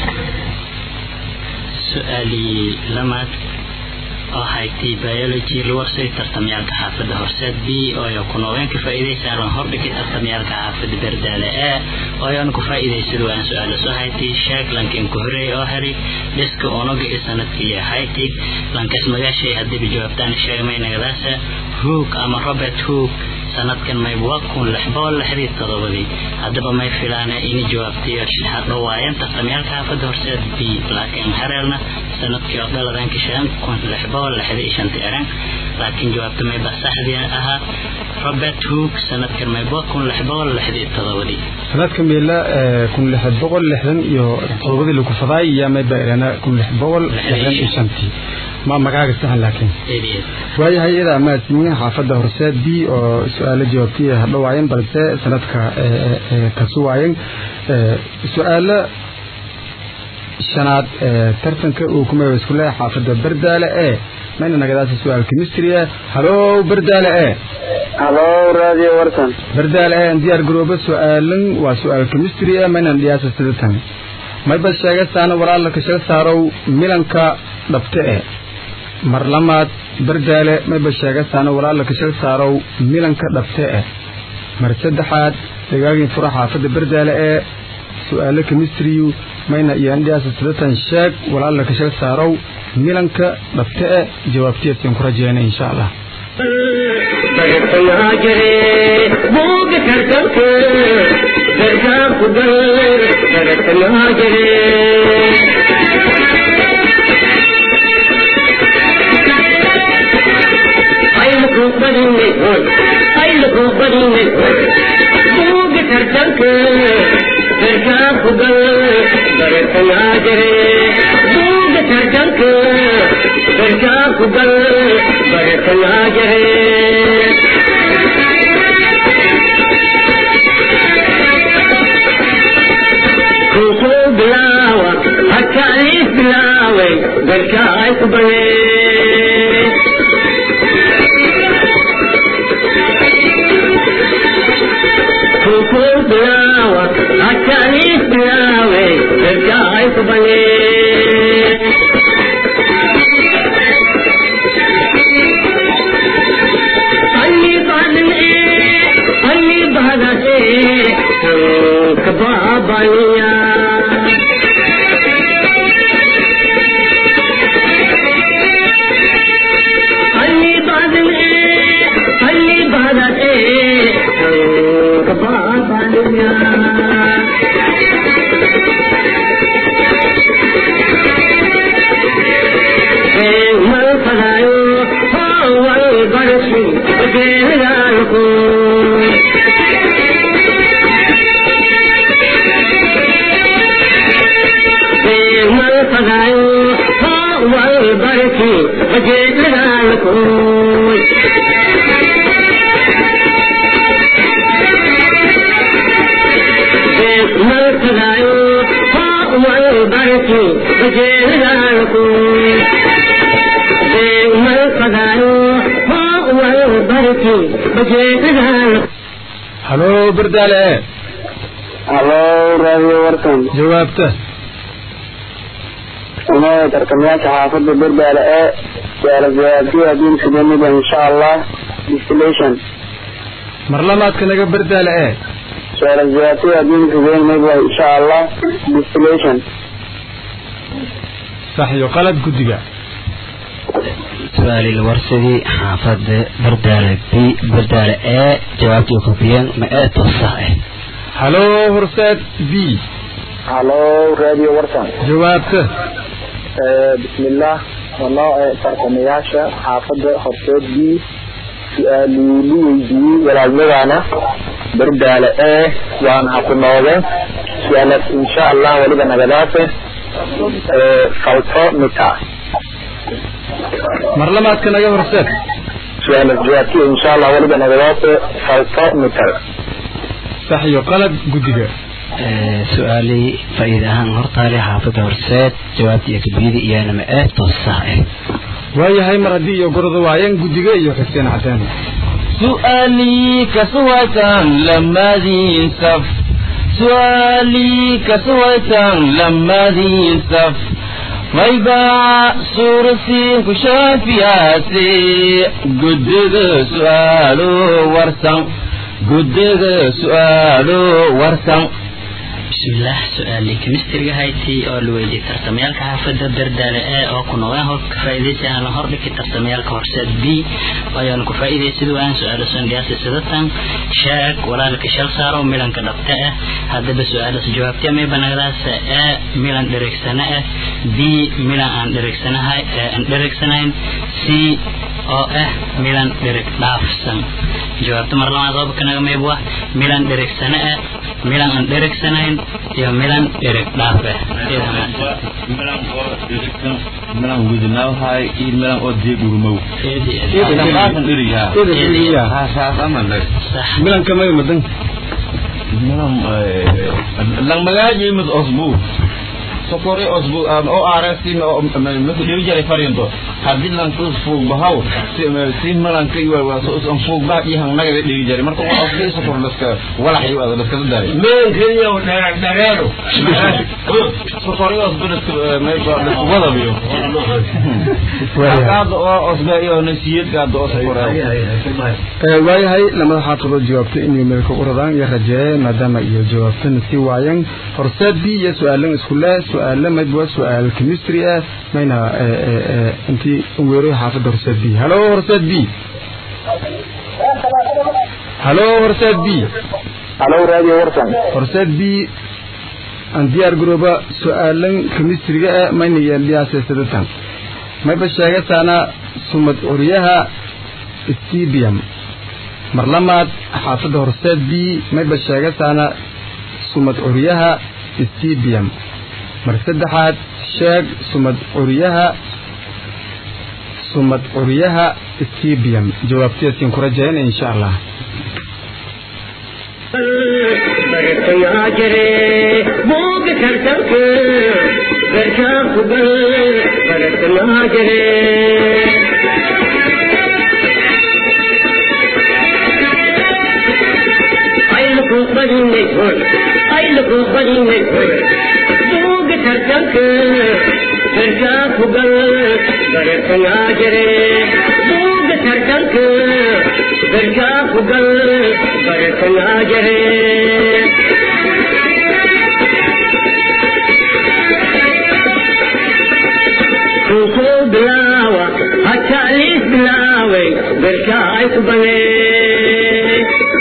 سؤالي لمات oo haytay biology lawarsay tartamyaalka xaafadda horseed b oo ay ku noogeen ka faa'iidaysaan hordhigay tartamyaalka xaafadda berdaale e oo ayaan ku faa'iidaysado waan su-aalo soo haytay sheeg lankin ku horeey oo heri dhiska onoga ee sanadkii haytay lankas magaashay haddiiba jawaabtaan sheegmay nagadaasa hoog ama robert hoog sanadkan mayba kun lix boqol lixdii todobadii haddaba may filaana ini jawaabtay hadho waayeen tartamyaalka xaafadda horseed b laakiin hareelna sanadkii oo dhaladanka shan kun lix boqol lixdii iyo shantii eran laakiin jawaabta mayba saxdii ahaa robert hoog sanadkan mayba kun lix boqol lixdii todobadii sanadka meela kun lix boqol lixdan iyo todobadii lagu fadaay iyo mayba irana kun lix boqol lixdan iyo shantii ma magaaga saxan laakiin eedeed waayahay iyada amaadsiin xaafadda horseed b oo su-aalo jawaabtay hadho waayeen balse sanadka kasu waayeen su-aalo shanaad tartanka uu ku magac isku leeyahay xaafadda bardaale ee mayna nagadaasa su-aal chemistry ah halo bardaale ee Hello Radio Warsan bardaale ee diyaar garooba su-aalan waa su-aal chemistry ah maynan dhiyaasa sidatan mayba sheegasaana walaala ka shal saarow milanka dhabte e mar lamaad bardaale mayba sheegasaana walaala ka shal saarow milanka dhabte e mar saddexaad dagaagin fura xaafadda bardaale ee su-aalo chemistry mayna iyo andhiyaasa sidatan sheeg walaala ka shal saarow milanka dhabte e jawaabtiyasin ku rajeena insha allah halo bardaale ee halo raadiyo warkan jawaabta inay tartamayaasha xaafadda berdaale ee su-aala jawaabtiyo haddii suganida insha allah distillation mar lamaadka naga berdaale ee su-aala jawaabtiyo haddii suganida insha allah distillation sax iyo qalad guddiga su-aali la warsadii xaafada bardaale b bardaale ee jawaabtii ku biyeen ma ee toosax ah halo horseed b halo raadiyo warkan jawaabta bismillah wanoo tartamayaasha xaafadda horseed b su-aalii la weydiiyey walaadmadana berdaale ee waan ha ku noode su-aalaas insha allah weliba nagadaase falto mita mar lamaadka naga horseed su-aalaas jawaabtiyo insha allah weliba nagadaase falto mitar sax iyo qalad guddiga su-aalii faa'iida ahaan hortaale xaafada horseed jawaabtii kabiyada iyana ma ee toosax ah waayahay mar haddii iyo gorda waayeen guddiga iyo xuseen cadaan سؤالي كسوة لما ذي سف سؤالي كسوة لما ذي سف ويباع سورسي كشافياتي قدد سؤالو ورسن قدد سؤالو ورسن bismillaah su-aalii kemistriga hayti oo la weydiiyey tartamayaalka xaafada berdaale ee oo ku noqdeen hor ka faa'iidaysi aan la hordhigi tartamayaalka horseed b ayaanu ku faa'iidaysid waan su-aalo sangaasi sidatan sheeg walaalka shal saaro milanka dhabta ah haddaba su-aalaas jawaabtee may banagdaas ee milan dhereegsana ah b milan aan dhereegsanahay aan dhereegsanayn c oo ah milan dhereg dhaafsan jawaabta mar labaad qodobka naga meebwa milan dhereegsana ah milan aan dhereegsanayn iyo milan dhereg dhaaf ah milan oo dhirigsan milan gudnaahay iyo milan oo deegurmow dhaqaaqan dhirigaa saas ama lag milanka may madan milan lang magaaji mid osbu sokore osbu oo arasi mid dhiri jare fariinto haddii lan ku fuug bahaw si si milanka iyo waa soo on fuug baa iyo hang naga dhiri jare marka waa osbu sokor laska walax iyo wada laska daray meelkaniya dhereer dhareero sokore osbu laska may ba laska wada biyo qaad oo osbu iyo nasiyad qaad oo sokore waayahay lamada xaafadoo jawaabta inay meelka u radaan iyo rajeeye maadaama iyo jawaabtana sii waayeen horseed b iyo su-aalan isku le su-aale maydwa su-aal chemistry ah mayna intii weeroy xaafadda horseed b halo horseed b halo horseed b halo raadiyo warkan horseed b aan diyaar garooba su-aalan chemistryga ah mayna yeeldhiyaasaysadatan mayba sheegataana sumad oryaha stibium mar lamaad xaafadda horseed b mayba sheegataana sumad oryaha stibium mar saddexaad sheeg sumad curyaha sumad curyaha stibium jawaabtiyaasiin ku rajayna insha allah bartayaa jire buuga tartanka garkaa kugal bartayaa jire aylaku badinay hoy aylaku badinay hoy buuga tartanka garkaa kugal bartayaa jire buuga tartanka garkaa kugal bartayaa jire kuku bilaawa hataa liis bilaaway garkaa ay ku banee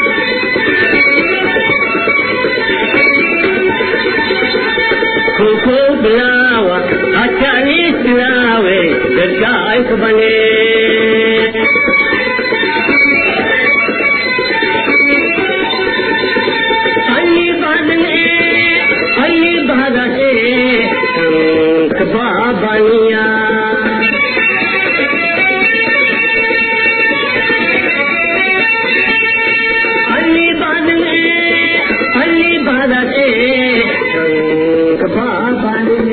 kuku bilaawa hataa liis bilaaway garkaa ay ku banee ಅಲ್ಲಿ ಬಾದನೆ ಅಲ್ಲಿ ಬಾದನೆ ಬಾಬನಿಯ ಅಲ್ಲಿ ಬಾದನೆ ಅಲ್ಲಿ ಬಾದನೆ ಬಾಬನಿಯ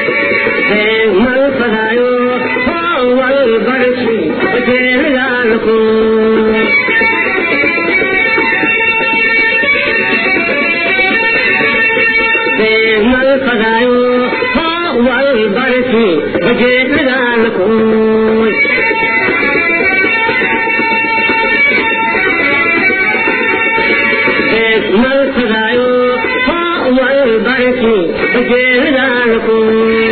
ಮಲ್ ಪದಾಯೋ wal barci bajeer laalku bajeedadaan kuy mal fadaayo haa wal barki bajeedadaan kuy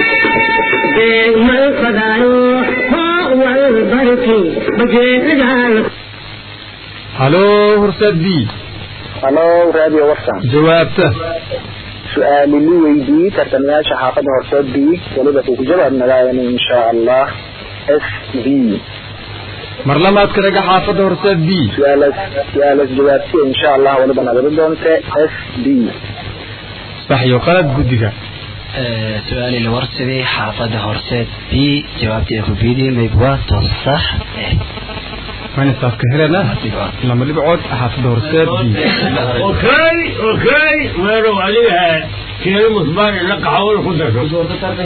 mal fadaayo haa wal barki bajeedadaan halo horseed b halo radio warsan jawaabta su-aali li weydii tartamayaasha xaafadda horseed b weliba kuu ku jawaab nagaayana insha allah s b mar labaad ka dhaga xaafadda horseed b su-aalas su-aalas jawaabtiya insha allah weliba nagada doonte s b sax iyo qalad guddiga su-aali la warsaday xaafadda horseed b jawaabtii ku biidii maybwaa to sax eh manisaafka helena lama dhibcood xaafadda horseed b okay okay weerow adiga keeno musbaan ila qaxawada ku darso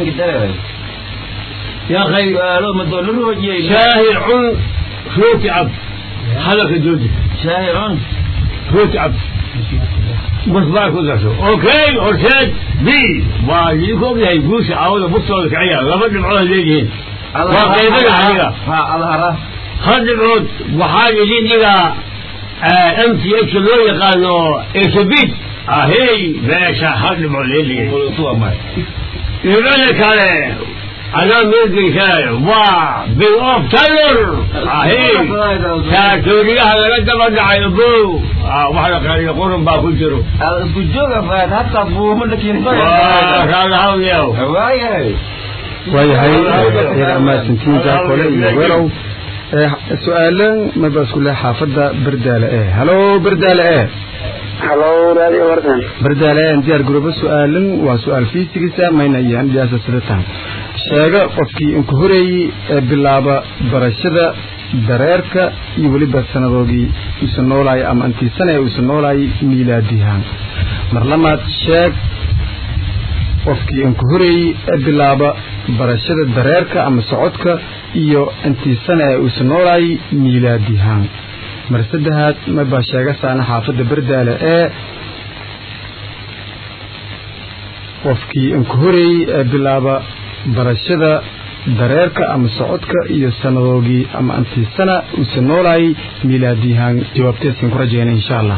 يا أخي شاهي عن روتي عبد حلقة جوجي شاهي عن روتي عبد مصباح كذا اوكي ارشاد بي واجيكم يا يقوش عاوز بصوا لك عيال لما نبعوها ليجين وقيمة عليها ها الله خد نبعود وحاجة جين إلى ام تي اتش لو يقالوا ايش بيت اهي باشا خد نبعود ليجين يقول لك عليه أنا ملقي شاي وا بالأوف تاير أهي تاكوري هذا لك بدع يبو واحد قال يقولون باكل جرو الجوجة فات حتى أبوه من لك هذا هو يو وايه waayahay yar amaasantiin jaakole iyo werow su-aalan maba isku leh xaafadda berdaale e halo berdaale e halo radio warsan berdaale e diyaar garoobo su-aalan waa su-aal fiisigisa mayna iyo andiyaasa sida tahay sheega qofkii inku horeeyey ee bilaaba barashada dareerka iyo weliba sanadoogii isu noolaayay ama intii sana ee isu noolaayay miilaadihaan mar lamaad sheeg qofkii inku horeeyey ee bilaaba barashada dareerka ama socodka iyo intii sana ee isu noolaayay miilaadihaan mar saddexaad mabaa sheega saana xaafadda berdaale ee qofkii inku horeeyey ee bilaaba barashada dareerka ama socodka iyo sanadoogii ama intii sana isu noolaayay miilaadihaan jawaabteedkan ku rajeyna insha allah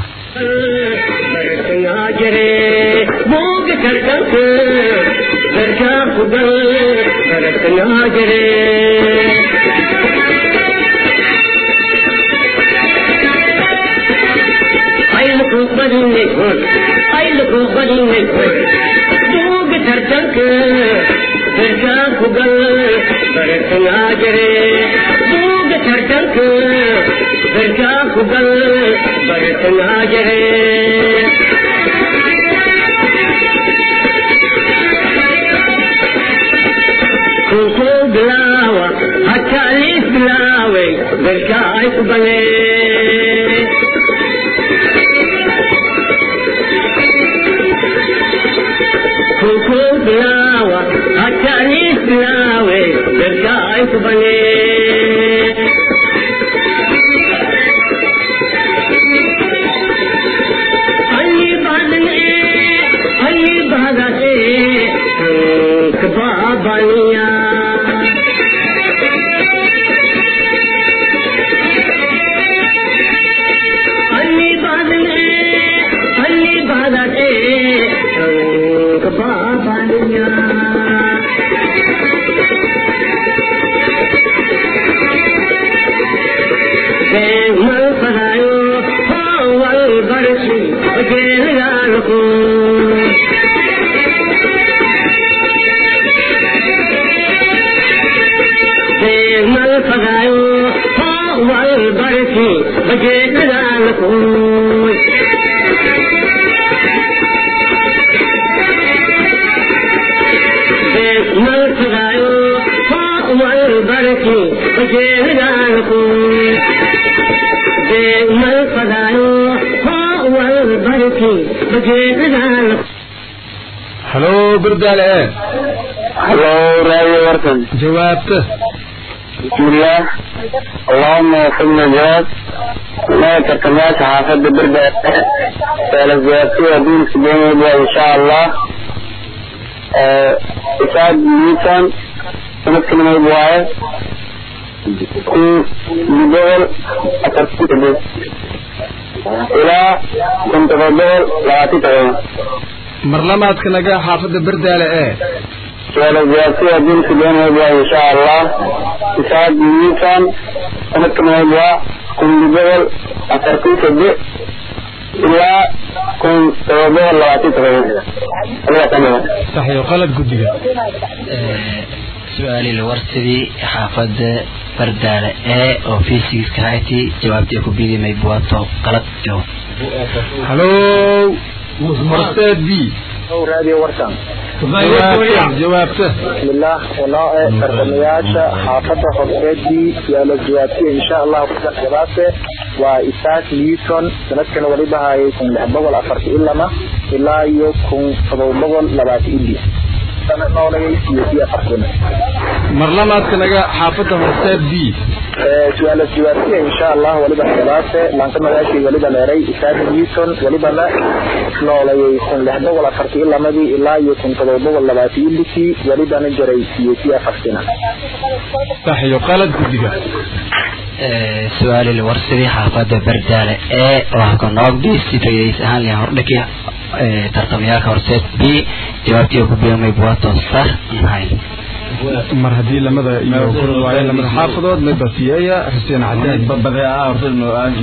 halo berdaale e halo radio warsan jawaabta بسم الله اللهم وفقنا جواب ما ترتميات حافظ بردة فالزيارتي دين سبيني إن شاء الله إسعاد نيوتن sanadkana mayb waaye kun boqol afartan sideed ilaa kun todoba boqol labaatan todoba mar lamaadka naga xaafadda berdaale ee su'aal jawaabtay haddii sideen mayb waa insha allah isaaq wiilkan sanadkana mayb waa kun boqol afartan sideed ilaa kun todoba boqol labaatan todoba sax iyo qalad guddiga su-aali la warsadii xaafadda bardaale ee oo fiisigiska hayti jawaabtii ku bidi may buwato qalad jawaab halo horseed b raadiyo warsan jawaabta jawaabta bismillah wanoo ee tartamayaasha xaafadda horseedii yaala jawaabtiya insha allahu kusan jawaabte waa isaak newton sanadkana waliba hayay kun lix boqol afarta ilama ilaa iyo kun todoba boqol labaatan ili sana noolagay iyo iyo afartana mar lamaadka naga xaafadda horseed b su-aala jawaabtiya insha allah waliba jawaabte laanta magaashii waliba leeray isaak newton walibana noolayay kun lix boqol afarta ilamadii ilaa iyo kun todoba boqol labaatan ilikii walibana jaray iyo iyo afartina sax iyo qalad guddiga su-aali la warsadii xaafadda bardaale ee waxaa ka noogdi si faa'iidays ahaan liyan hordhaki tartamayaalka horseed b jawaabtii ku biyo may buwato sax mahay mar haddii lamada iyo kula waaye lamada xaafadood may basiyeeya xuseen cadaan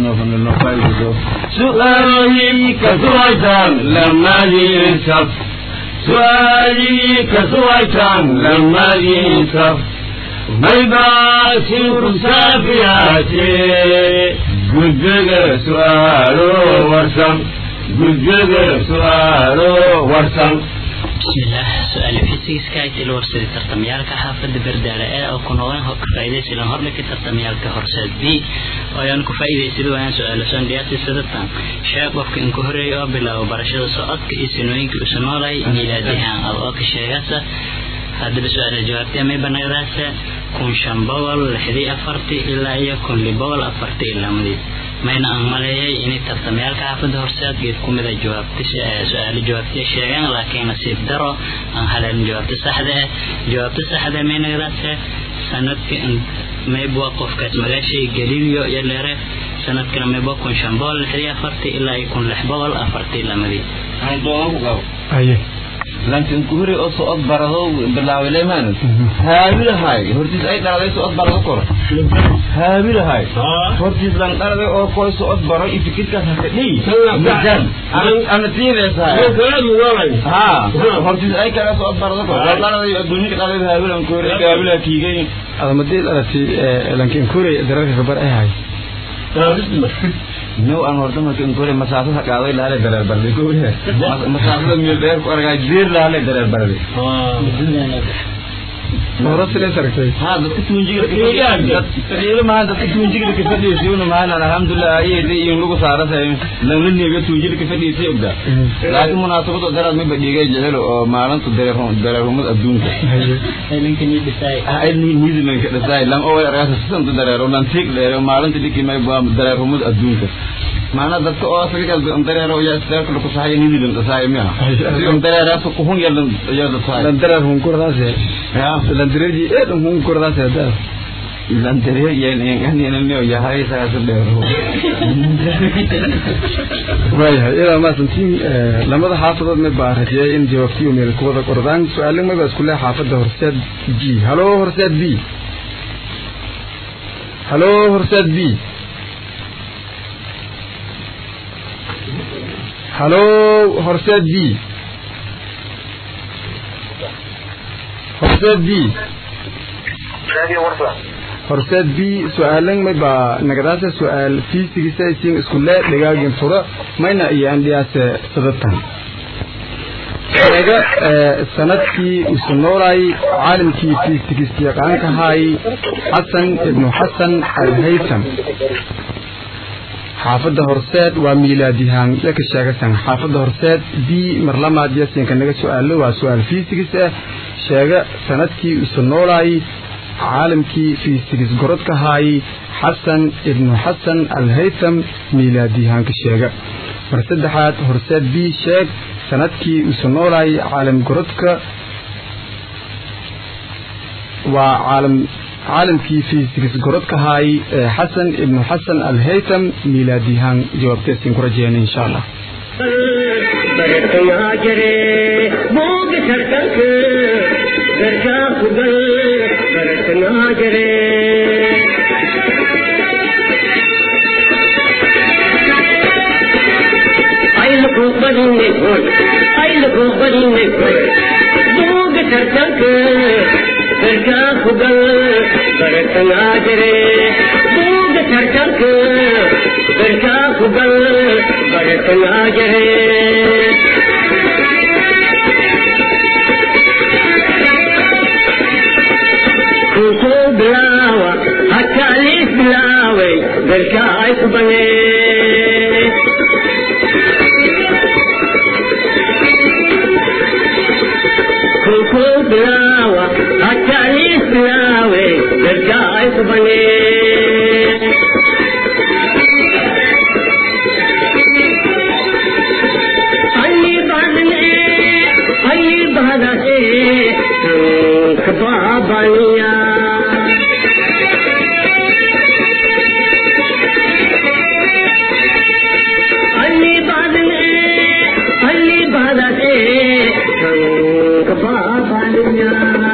سؤالي كسويتان لما ينسف سؤالي كسويتان لما ينسف ما يباسي مسافياتي قدق سؤاله ورسم قدق سؤاله ورسم bismillaah su-aal fiisigiska aytii la warsaday tartamyaalka xaafadda berdaale ee oo ku noqon ka faa'iidaysilan hordhika tartamyaalka horseed b oo ayaan ku faa'iidaysada waayaan su-aalo soo dhiyaatay sadatan sheeg qofka in ku horeeya oo bilaabo barashada socodka iyo sinooyinka usa noolay miilaadihaan ad oo ka sheegasa haddaba su-aala jawaabtay may banagdaasa kun shan boqol lixdii afartii ilaa iyo kun li boqol afartii ilamadii mayna aan maleeyay inay tartamayaalka xaafadda horseed geed ku mida jawaabta su-aalo jawaabtiya sheegeen laakiin nasiib daro aan haleelin jawaabta saxda ah jawaabta saxda may nagdaasa sanadka maybwa qofkaas magaashay galileo iyo leere sanadkana maybwa kun shan boqol lixdii afartii ilaa iyo kun lix boqol afartii lamadii aye laakiin ku hore oo socod barado bilaaway maan haabilahay hortiis ay dhaladay socod barado kor haabilahay hortiis lan dhaladay oo koy socod baro ifikirkaas haka dhii majan ana tiideesaa ha hortiis ay kala socod barado kor lan dhaladay adduunka dhaladay haabilan ku hore haabilaha kiigay adamadii dhalatay lankiin kuurey dararka gabar ay hay no aan horta marka in kore masaafada qaaday laale dareer barday ko wariya masaafada meel dheer ku argay diir laale dareer barday hore silee saragtay ha dadka tuunjiga tariilo mahan dadka tuunjiga ka fadhiisayuna mahan alhamdulillah ayay iyo lagu saarasay lan la neega tuunjiga ka fadhiisay ogda laakiin munaasabado daraad ma badhigay jecel oo maalinta dareer dareerumad adduunka ay ni nidilan ka dhasay lan oo argasa sisan dareero lan tiig dheer maalinta dhiki may baa dareerumad adduunka maana dadka oo asaga dareero ya istaak ku sahay nidilan dhasay miya sidoo dareeraas ku hun yalan ya dhasay lan dareer hun kurdaase ya lan dareeji ee dhan hun kurdaase daa lan dareer yan yan yan ne ya hay sa sa dheero waayahay ilaa maasantiin lamada xaafadood may baa rajiyay in jawaabtiyo meel ku wada qordaan su-aalo may baa isku leh xaafadda horseed g halo horseed b halo horseed b halo horseed b horseed b raadiyo warsan horseed b su-aalan may baa nagadaasa su-aal fiisigisa isiin iskule dhagaagin fura mayna iyo andhiyaase sadatan sheega sanadkii usu noolay caalimkii fiisigis yaqaanka haay xasan ibnu xasan alhaytham xaafadda horseed waa miilaadihaan yaka sheegasan xaafadda horseed b marlamaad yasinka naga su-aalo waa su-aal fiisigis ah sheega sanadkii usu noolay caalamkii fiisigis gorodka haayay xasan ibnu xasan alhaytham miilaadiyahaanka sheega mar saddexaad horseed b sheeg sanadkii usu noolay caalam gorodka waa caalam caalamkii fiisigs gorodka haay xasan ibnu xasan alhaytam miilaadiyahaan jawaabteesiin ku rajeyna insha allah bartayaa jire booga tartanka garkaa kugal bartayaa jire aylaku badinay hoy aylaku badinay hoy booga tartanka garkaa kugal bartayaa jire booga tartanka garkaa kugal bartayaa jire kusoo bilaawa hataa liis bilaaway garkaa ay ku banee kusoo bilaawa hataa liis bilaaway garkaa ay ku banee ಅಲ್ಲಿ ಬಾದನೆ ಅಲ್ಲಿ ಬಾದನೆ ಕಬಾಬಾನಿಯ ಅಲ್ಲಿ ಬಾದನೆ ಅಲ್ಲಿ ಬಾದನೆ ಕಬಾಬಾನಿಯ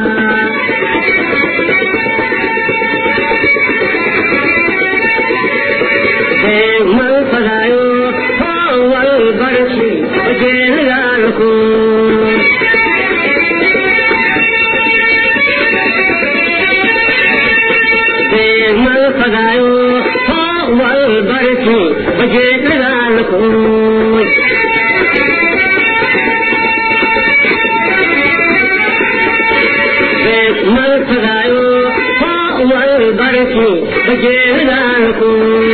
mal fadayo wal barshi jeel galku mal fadayo wal barshi jeel galku mal fadayo wal barshi jeel galku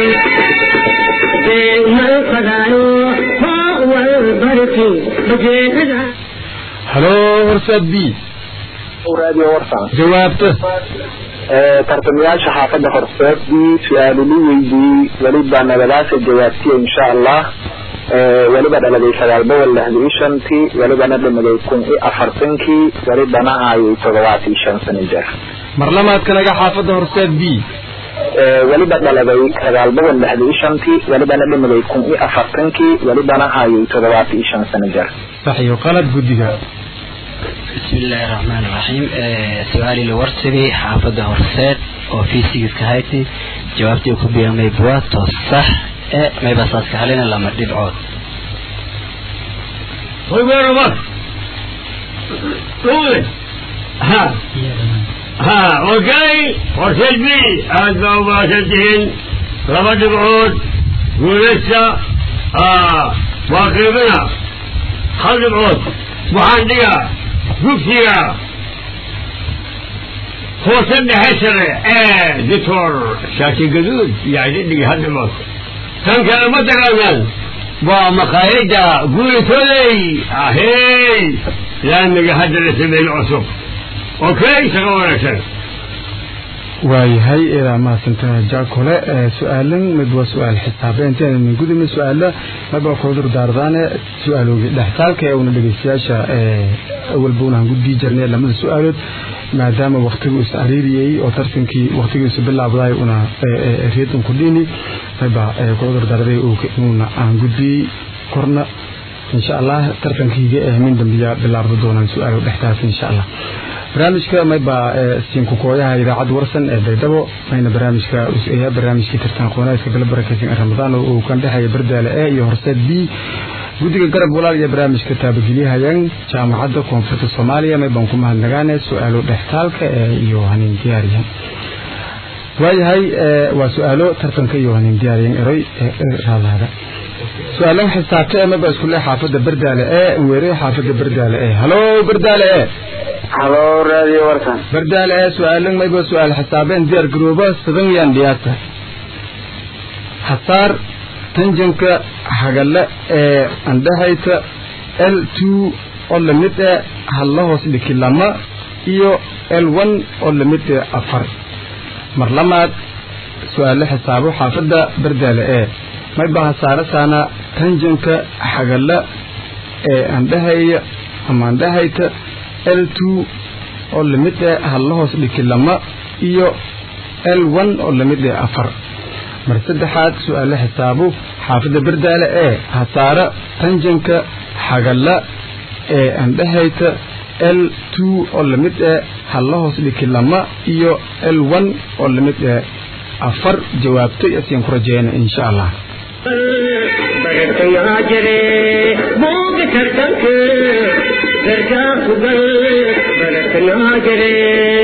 halo horsaad b raadiyo warsan jawaabta tartamayaasha xaafadda horseedii su-aalulu weydii weliba nabadaasa jawaabtiya insha allah weliba dhaladay sagaal boqol lixda iyo shantii welibana dhimaday kun iyo afartankii welibana hayay toddobaat iyo shan sano jeer mar lamaadkanaga xaafadda horseed b weliba dhaladay sagaal boqol lixda iyo shantii welibana dhimaday kun iyo afartankii welibana hayay toddobaat iyo shan sano jeer sax iyo qalad guddiga بسم الله الرحمن الرحيم آه سؤالي لورسبي حافظة هرسات وفي كهايتي جوابتي كبيرة ميبوات صح آه ما يبصاص كهلنا لما تدعوت وين ربك قول ها ها اوكي ورسل بي ادفع مباشرتهن ربط بعود ولسه اه واقربنا خلد بعود محندقة dugsiga hoose dhexe sare ee doctor shaati gaduud yani dhigi hadhimood tan kale ma taqaanaan waa maqaayadda guuritoley ahey laamiga hadda la sameeyey cusub okay shaqo wanaagsan waayahay ilaa mahadsantaha jaakole su-aalan mid waa su-aal xisaabe intaana min gudubna su-aala maba kudur daardaane su-aaloogi dhextaalka ee una dhegeystayaasha awalba unaan gudbii jirnay lamada su-aalood maadaama waktigu is ariiriyey oo tartankii waktigiisu bilaabday una reed un kudhini maba kudur daarday una aan gudbiyey korna insha allah tartankiiga ee min dambiya bilaabda doonaan su-aalo dhextaalka insha allah barnaamijka mayba siinku kooyaha idaacadda warsan ee baydhabo mayna barnaamijka useeyaa barnaamijkii tartan qoonaadka gala barakeysan ee ramadaan oo uu kan dhexeeya bardaale e iyo horseed b guddiga garab walaal iyo barnaamijka taabagelyahayaan jaamacadda koonfurta soomaaliya maybaan ku mahadnagaane su-aalo dhextaalka ee iyo hanin diyaariyan waayahay waa su-aalo tartanka iyo hanin diyaariyan eroy raadaada su-aalan xisaabta ee maba isku le xaafadda bardaale e weere xaafadda bardaale e halo bardaale e halo radio warsan bardaale ee su-aalan mayba su-aal xisaabeen diyaar garooba sadan yaan dhiyaata hasaar tanjanka hagale ee andhahayta l two oo lamid e halla hoos dhiki lama iyo l one oo lamid e afar mar lamaad su-aalo xisaabo xaafadda bardaale ee mayba hasaarasaana tanjanka hagale ee andhahaya ama andhahayta l two oo lamid ah halla hoos dhiki lama iyo l one oo lamid ah afar mar saddexaad su-aale xisaabu xaafadda berdaale ee hasaare tanjanka xagalla ee andhahayta l two oo lamid ah halla hoos dhiki lama iyo l one oo lamid ah afar jawaabtay asiaan ku rajeyna insha allah bartanaa jire booga tartanka gargaa kugal bartanaa jire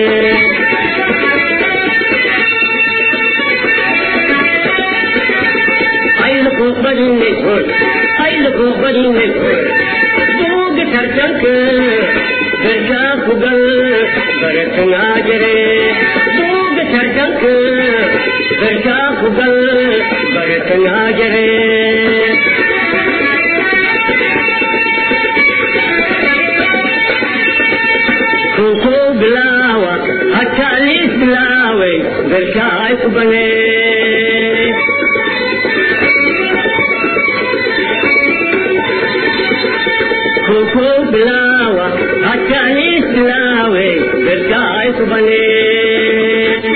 aylaku badinay hoy aylaku badinay hoy booga tartanka gargaa kugal bartanaa jire booga tartanka gargaa kugal bartanaa jire kuku bilaawa hataa liis bilaaway gargaa ay ku banee kuku bilaawa hataa liis bilaaway gargaa ay ku banee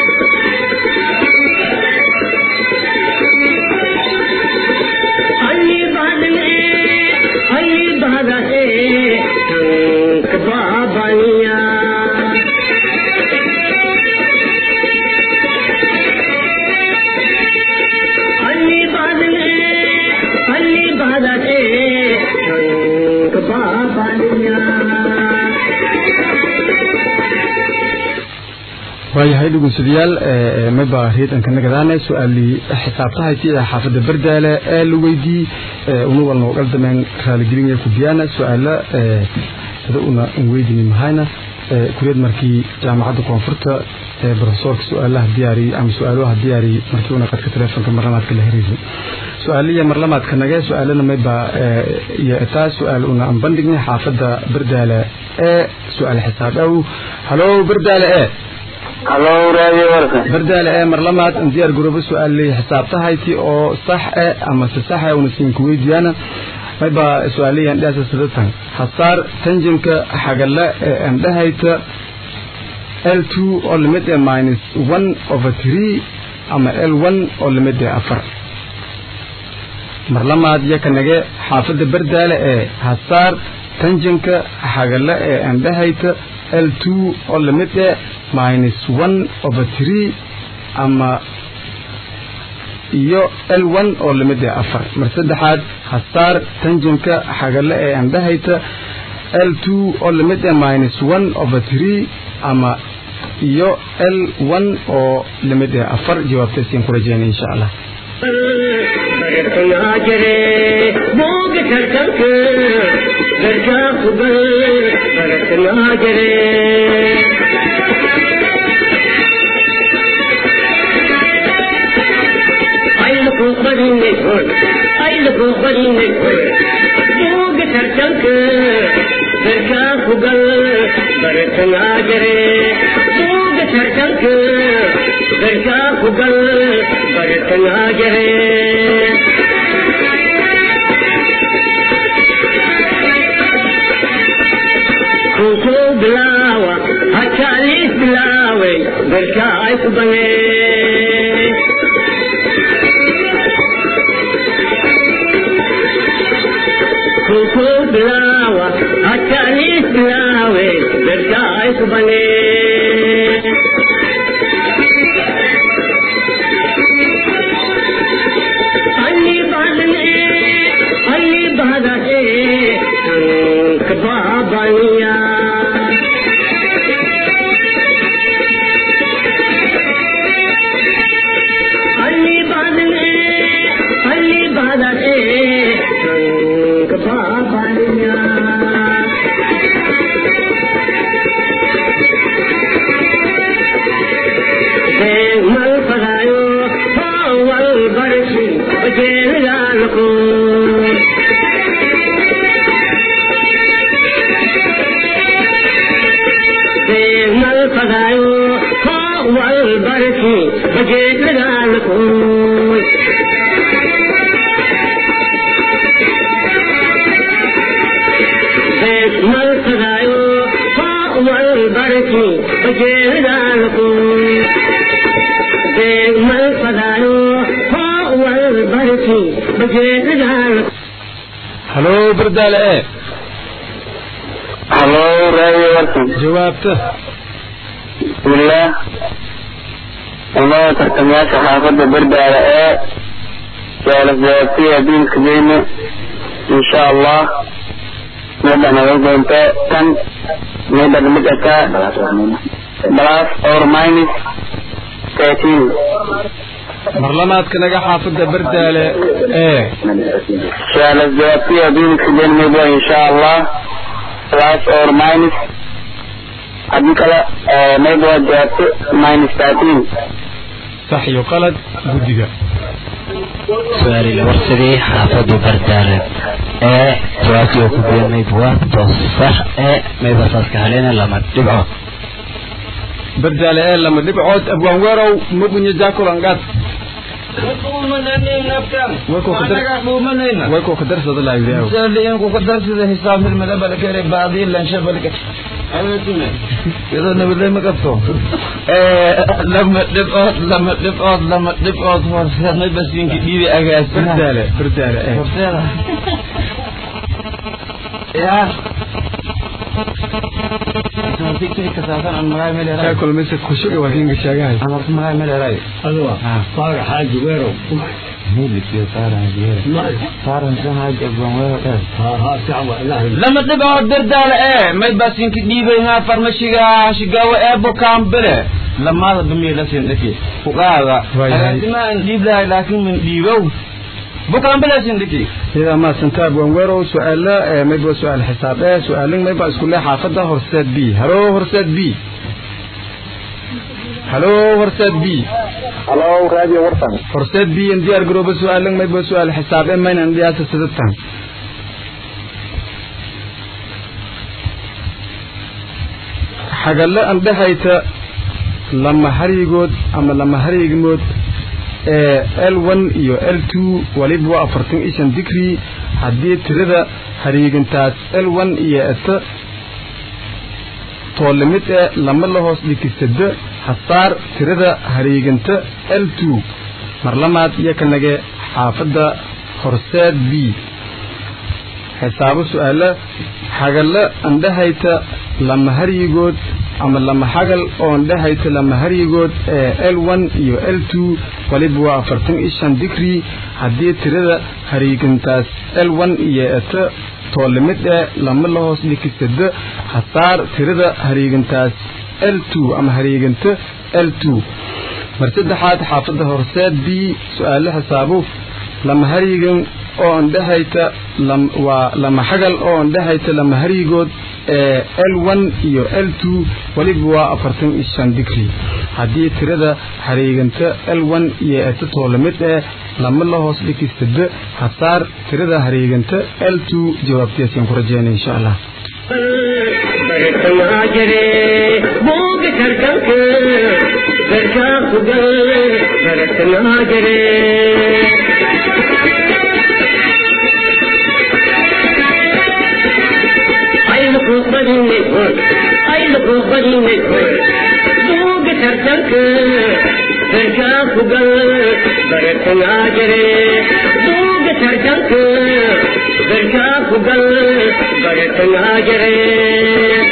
ಅಲ್ಲಿ ಬಾದನೆ ಅಲ್ಲಿ ಬಾದನೆ ಟಂಕ ಬಾಬನಿಯ ಅಲ್ಲಿ ಬಾದನೆ ಅಲ್ಲಿ ಬಾದನೆ ಟಂಕ ಬಾಬನಿಯ waayahay dhegeystayaal maba reedanka nagadaane su-aalii xisaabtahayti ee xaafadda berdaale ee la weydii una walna ogal dameen raaligelinaya kubiyaana su-aalo sida una an weydini mahayna kuriyad markii jaamacadda koonfurta ee profesorka su-aalaha diyaariyey ama su-aalaha diyaariyey markii una qadka telefonka marlamaadka la heraysay su-aaliya marlamaadka nage su-aalana mayba iyo taa su-aal una an bandhignay xaafadda berdaale ee su-aal xisaab aw halo berdaale e halo raadiyo warka bardaale ee marlamaad in diyaar garoobo su-aaley xisaabtahayti oo sax e ama se sax e una siinka weydiyaana mayba su-aalayan dhaasa sidatan hasaar tanjimka xagalla ee andhahayta l two oo limid ee minus one over three ama l one oo limid ee afar marlamaad iyo kanage xaafadda bardaale ee hasaar tanjimka xagalla ee andhahayta l two oo limid ee minus one over three ama iyo l one oo limid ee afar mar saddexaad hasaar tanjimka xagale ee andhahayta l two oo limid ee minus one over three ama iyo l one oo limid ee afar jawaabtaysiin ku rajeynay insha allah bartanaa jire booga tartanka gargaa kugal bartanaa jire aylaku badinay hoy aylaku badinay hoy booga tartanka gargaa kugal bartanaa jire booga tartanka gargaa kugal bartanaa jire kuku bilaawa hataa liis bilaaway gargaa ay ku banee kuku bilaawa hataa liis bilaawe gargaa ay ku banee ಅಲ್ಲಿ ಬಾದನೆ ಅಲ್ಲಿ ಬಾದನೆ ಟಂಕ ಬಾಬನಿಯ ಅಲ್ಲಿ ಬಾದನೆ ಅಲ್ಲಿ ಬಾದನೆ ಟಂಕ ಬಾಬನಿಯ ಮಲ್ ಪದಾಯೋ ಹೋವಲ್ ಬರಸಿ ಜೇಲಗಾಲಕು ಮಲ್ ಪದಾಯೋ ಹೋವಲ್ ಬರಸಿ ಜೇಲಗಾಲಕು ಮಲ್ ಪದಾಯೋ ಹೋವಲ್ ಬರಸಿ والبركي بجيرانكم بيغ من فدايو هو والبركي بجيرانكم halo bardaale e halo raadio warkan jawaabta bismillaah ilmaha tartamayaasha xaafadda bardaala ee jaalas jawaabtay adduunka geyne insha allah midda naga doonta tan midda mid ataa plus or minus thirteen marlamaadka naga xaafadda bardaale ee jaalas jawaabtay adduunka geyne midda insha allah plus or minus haddii kale mayba waa jawaabto minus thirteen sax iyo qalad guddiga su-aali la warsadii xaafadu bardaale ee jawaabtii oo ku biyan mayb waa toos sax ee mayba saaska haleena lama dhibcood bardaale ee lama dhibcood abwaan weerow magunye jaakulangaad way koo ka darsada laayidaaw ku ka darsida hisaab hilmada balakere baadii lansha balka iyadoo nabadley ma qabto lama dhibcood lama dhibcood lama dhibcood horseedmay basiinki dhiibi agaasina bardaale bardaale ee horseeda ya kasaasan an magaay meleeray jaakul mise kushuga waa kinga sheegahay an horta magaay meleeray aduwa faaga xaaji weerow hilibkiyo saaran jeera saaran san haaji abwan weero dheer haa haa fiican waa ilaahay lama dhibcood dardaale ee may baasinki dhiibayhaa farmashiga shigaawo ee bukaanbile lamaada bamiilasin dhaki kuqaada Waayahay. agaasima an dhiib lahay laakiin min dhiibow bukaanbilasin dhaki idaa maadsantaa abwaan weerow su-aala ee mayba waa su-aal xisaab ee su-aalin mayba isku lee xaafadda horseed b halo horseed b halo horseed b halo raadio warkan horseed b in diyaar garooba su-aalin mayba waa su-aal xisaab ee maynan dhiyaasa sidatan xagalle an dhehayta lama harigood ama lama harigmood ee l one iyo l two waliba waa afartan iyo shan digrii haddii tirada hariigintaas l one iyo eta toolimid ee lama la hoos dhikisada hasaar tirada hariiginta l two marlamaad iyo kanage xaafadda horseed b xisaabo su-aala xagalle andhahayta lama haryigood ama lama xagal oo andhahayta lama haryigood ee l one iyo l two waliba waa afartan iyo shan digrii haddii tirada hariigintaas l one iyo eta toolimid ee lama la hoos dhikisada hasaar tirada hariigintaas l two ama hariiginta l two mar saddexaad xaafadda horseed b su-aale xisaabo lama haryigan oo andhahayta lam- waa lama xagal oo andhahayta lama haryigood ee l one iyo l two weliba waa afartan iyo shan digrii haddii tirada hariiganta l one iyo eta toolamid ee lama la hoos dhikistada hasaar tirada hariiganta l two jawaabtiyaasaan ku rajeynaya insha allah برتنا جري بوق تركنك بركا خدل برتنا جري أي لقوق بديني أي لقوق بديني بوق تركنك بركا خدل برتنا جري بوق تركنك بركا خدل برتنا جري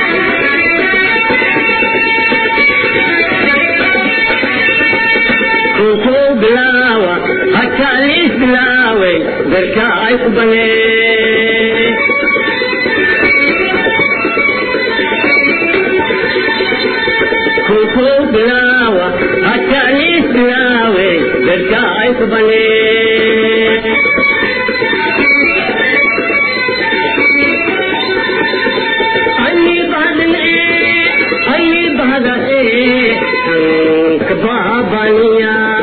كنتو بلاوة حتى ليس بلاوي بركا عيقبني كنتو بلاوة حتى ليس بلاوي بركا عيقبني أني بعد ايه أني بعد ايه كبابانيا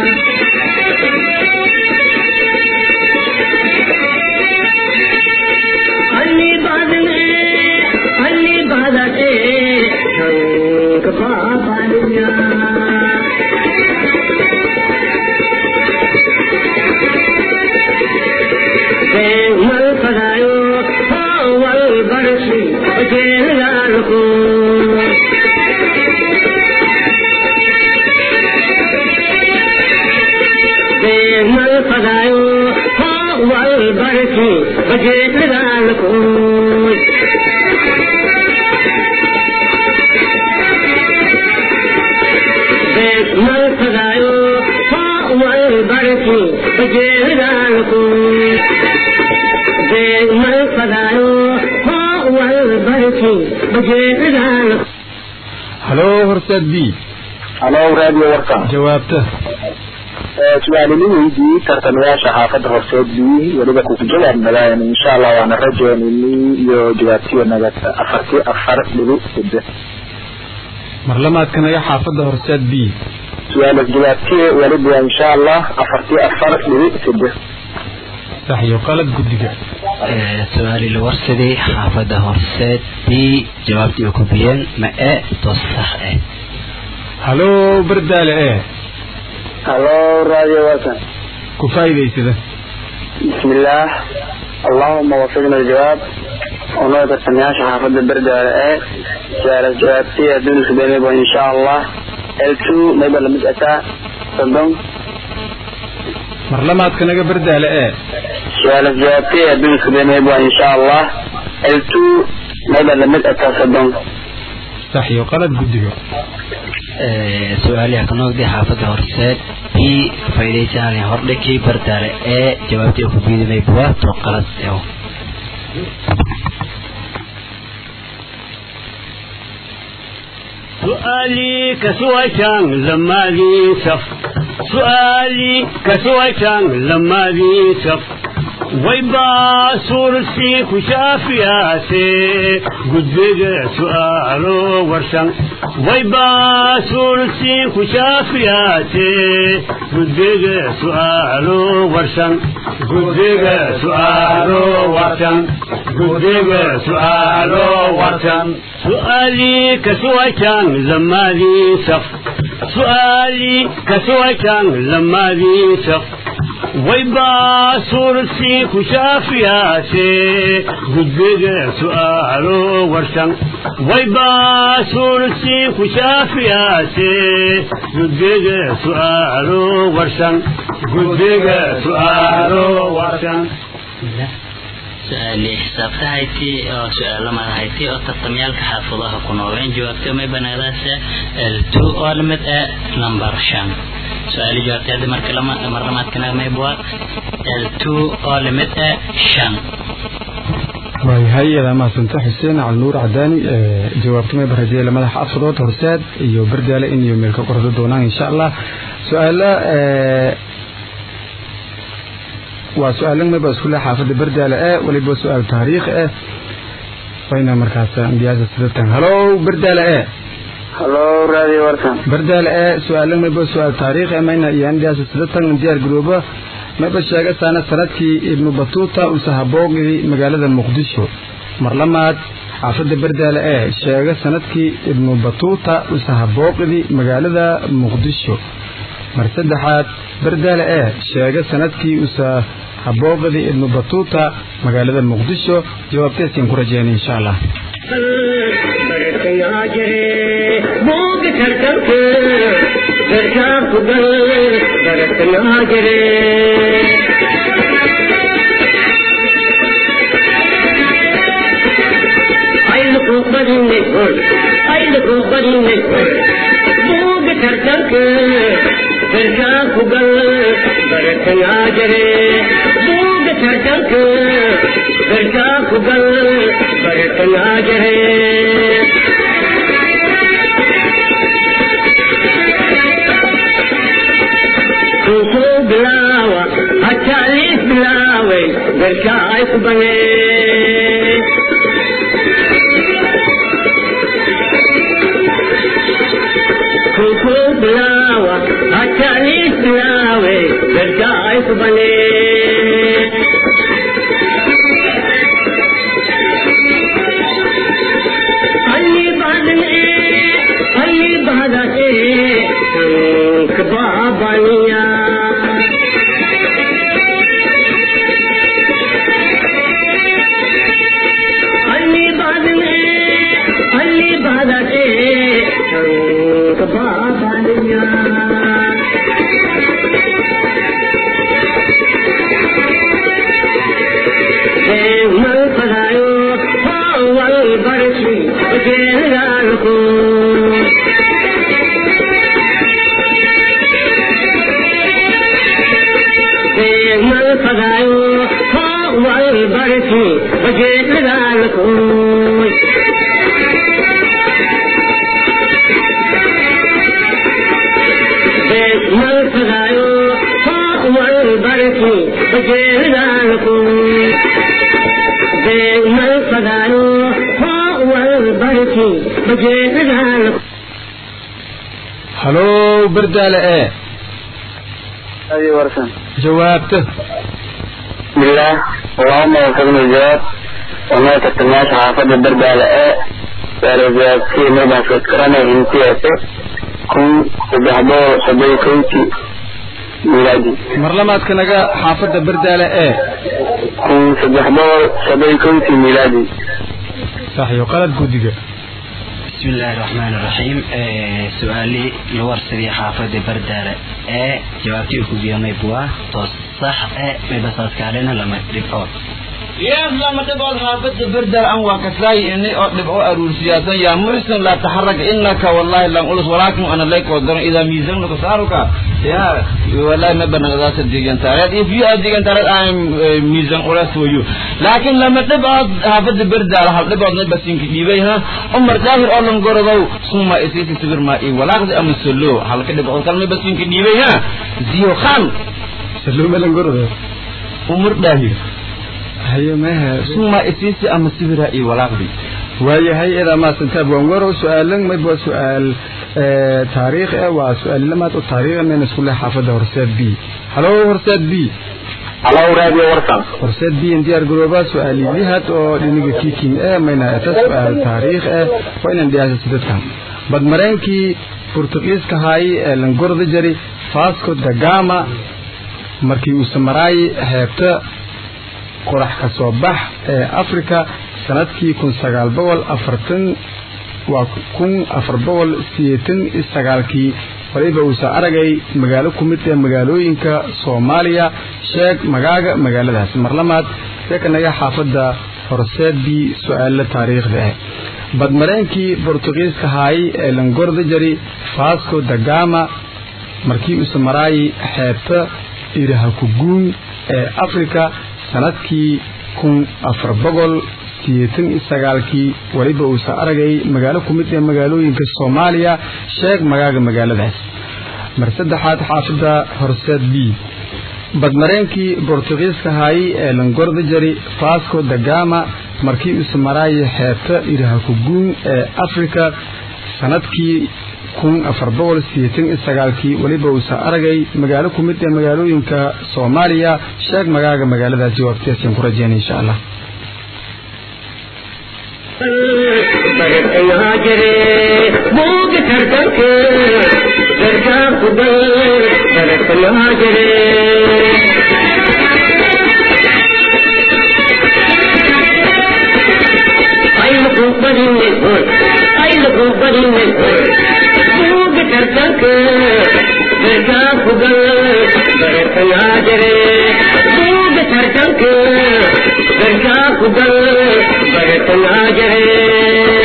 أني بعد ايه أني بعد ايه كبابانيا بين الفضايو هو البرسي وجيل الكون بجيرانكو بين من فدايو هو البركي بجيرانكو halo horseed b halo raadiyo warkan jawaabta su-aalini weydii tartamayaasha xaafadda horseed b weliba kuku jawaab nagaayana insha allah waana rajaynini iyo jawaabtiyo naga afarti afar dhibi side marlamaadka naga xaafadda horseed b su-aalas jawaabtiye weliba insha allah afarti afar dhibi side sax iyo qalad guddiga su-aali la warsaday xaafadda horseed b jawaabtii ay ku biyeen ma e to sax eh halo bardaale e halo raadiyo warkan ku faa'iidaysada بسم الله اللهم وفقنا الجواب ونوع تسمياش حافظ بردالة ايه سؤال الجوابتي دون سبيني ان شاء الله L2 ميبا لمد اتا صدام marlamaadka naga bardaale e سؤال الجوابتي دون سبيني ان شاء الله L2 ميبا لمد اتا صدام sax iyo qalad guddiga su-aaliha ka noqday xaafadda horseed b faa'iidaysanaya hordhikii bardaale e jawaabtii ay ku biyeen ma to qalad eh سؤالي كسويتان لما ذي سف سؤالي كسويتان لما ذي سف ويبا سورسي كشافياتي قد بقى سؤالو ورشان ويبا سورسي كشافياتي قد بقى سؤالو ورشان قد بقى سؤالو ورشان قد بقى سؤالو ورشان سؤالي كسويتان لما ذي سف سؤالي كسويتان لما ذي سف ويبا سورسي كشافياتي قد بقى سؤالو ورشان ويبا سورسي كشافياتي قد بقى سؤالو ورشان قد بقى سؤالو ورشان su-aali xisaabtahayti oo su-aalo madahayti oo tartamyaalka xaafadaha ku noobeen jawaabta may banaadaase l two oo lamid ah number shan su-aali jawaabtay hadda marka lama marlamaadkana maybwa l two oo lamid ah shan waayahay iyadaa mahadsanta xuseen calnuur cadaani jawaabta may barajeela madaxa afadood horseed iyo bardaale in iyo meel ka qordo doonaan insha allah su-aala waa su-aalan mayba isku leh xaafadda bardaale e waliba su-aal taariikh eh wayna markaas ambiyaasa sidatan halo bardaale e halo raadiyo warkan bardaale e su-aalan mayba su-aal taariikh eh mayna iyo ambiyaasa sidatan diyaar garooba mayba sheega saana sanadkii ibnu batuuta usahaboogii magaalada muqdisho marlamaad xaafadda bardaale e sheega sanadkii ibnu batuuta usahabooqidii magaalada muqdisho mar saddexaad bardaale e sheega sanadkii usa habooqadii ibnu batuuta magaalada muqdisho jawaabteeskin ku rajeena insha allah برتنا جري بوق ترتك بركا قبل برتنا جري عيلك بدني عيلك بدني بوق ترتك بركا قبل برتنا جري بوق ترتك بركا قبل برتنا جري كوكو بلاوة هتاليس بلاوي بركا يقبلي كوكو بلاوة هتاليس بلاوي بركا يقبلي اللي بعد الايه اللي بعد ايه كبابانيا اللي بعد الايه اللي بعد ايه كبابانيا من فلايو هو البرشي وجيرانكم dagaalkoy beesmalfadaayo hoowal barki bajeeridaalkoy beesmalfadaayo hoowal barki bajeeridaalkoy halow berdaale ee أي ورسن jawaabta بسم الله اللهم وفقنا الجواب وما تتمناش حافظ الدرب على ايه فالجواب في مدى فكرنا انتيته كن سبحبه سبي كنتي ميلادي mar lamaadka naga xaafadda berdaale ee كن سبحبه سبي كنتي ميلادي sax iyo qalad guddiga بسم الله الرحمن الرحيم آه، سؤالي لورسدي حافظ بردالة آه، جوابتي كوبيا ميبوا تصح آه، ميبساس كالينا لما ريبورت يا لما تبغى غابت بردر أن وكساي إني أطلب أو أرول سياسة يا مرسل لا تحرك إنك والله لم أقول ولكن أنا لك ودر إذا ميزان كسارك يا والله ما بنا ذات الديجان تاريخ if you are digan تاريخ I'm uh, ميزان ولا for you لكن لما تبغى غابت بردر هل تبغى نبى سينك ديبيها عمر داهر أولم قرضوا ثم إسيسي سبر ما إيه ولا قد أم سلو هل كده بقول كلمة بس سينك ديبيها زيو خان saluu melan gorode عمر داهر haye mehe ثم إسيسي أم سبر إيه ولا قد waayahay eedaa maasantaab waan warow su-aalan mayb waa su-aal eh, taariikh eh waa su-aal lamaad oo taariikh meen isku leh xaafadda horseed b halo horseed b على راديو ورسن horseed b in diyaar garoobaa su-aaliyihaad oo dhiniga kiiking eh mayna eta su-aal taariikh eh waa inaan dhiyaasa sidadkan badmareenkii burtuqiiska haayay ee langorda jari fasco da gama markii uu samaraayay xeebta qorax ka soo bax ee africa sanadkii kun sagaal boqol afartan waa kun afar boqol sideetan iyo sagaalkii waliba uusa aragay magaalo ku mid ee magaalooyinka soomaaliya sheeg magaaga magaaladaas mar lamaad seekanaga xaafadda horseedbii su-aalo taariikhda ah badmareenkii bortugiiska haayay ee langorda jari fasco da gama markii uusa maraayay xeebta irahakuguun ee africa sanadkii kun afar boqol sideetan iyo sagaalkii weliba uusa aragay magaalo ku mid ee magaalooyinka soomaaliya sheeg magaaga magaaladaas mar saddexaad xaafadda horseed b badmareenkii bortugiiska haayay ee langorda jari fasco da gama markii uusa maraayay xeebta irahakuguun ee africa sanadkii kun afar boqol sideetan iyo sagaalkii weliba uusa aragay magaalo ku mid ee magaalooyinka soomaaliya sheeg magaaga magaaladaas jawaabtiyaasaan ku rajeynay insha allah bartayaa jire buuga tartanka gargaa kubal bartayaa jire aylaku badine hoy aylaku badine hoy buuga tartanka gargaa kubal bartayaa jire buuga tartanka gargaa kubal bartayaa jire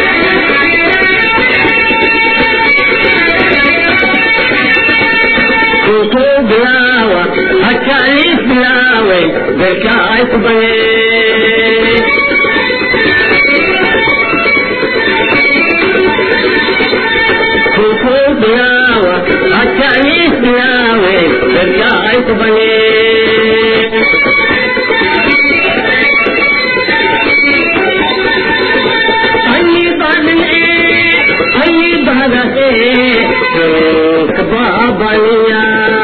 kutu bilawa hakalis bilawe garka ay kubale kutu bilawa hakalis bilawe garka ay kubale अन्नी बादने अन्नी बादते कबा बनिया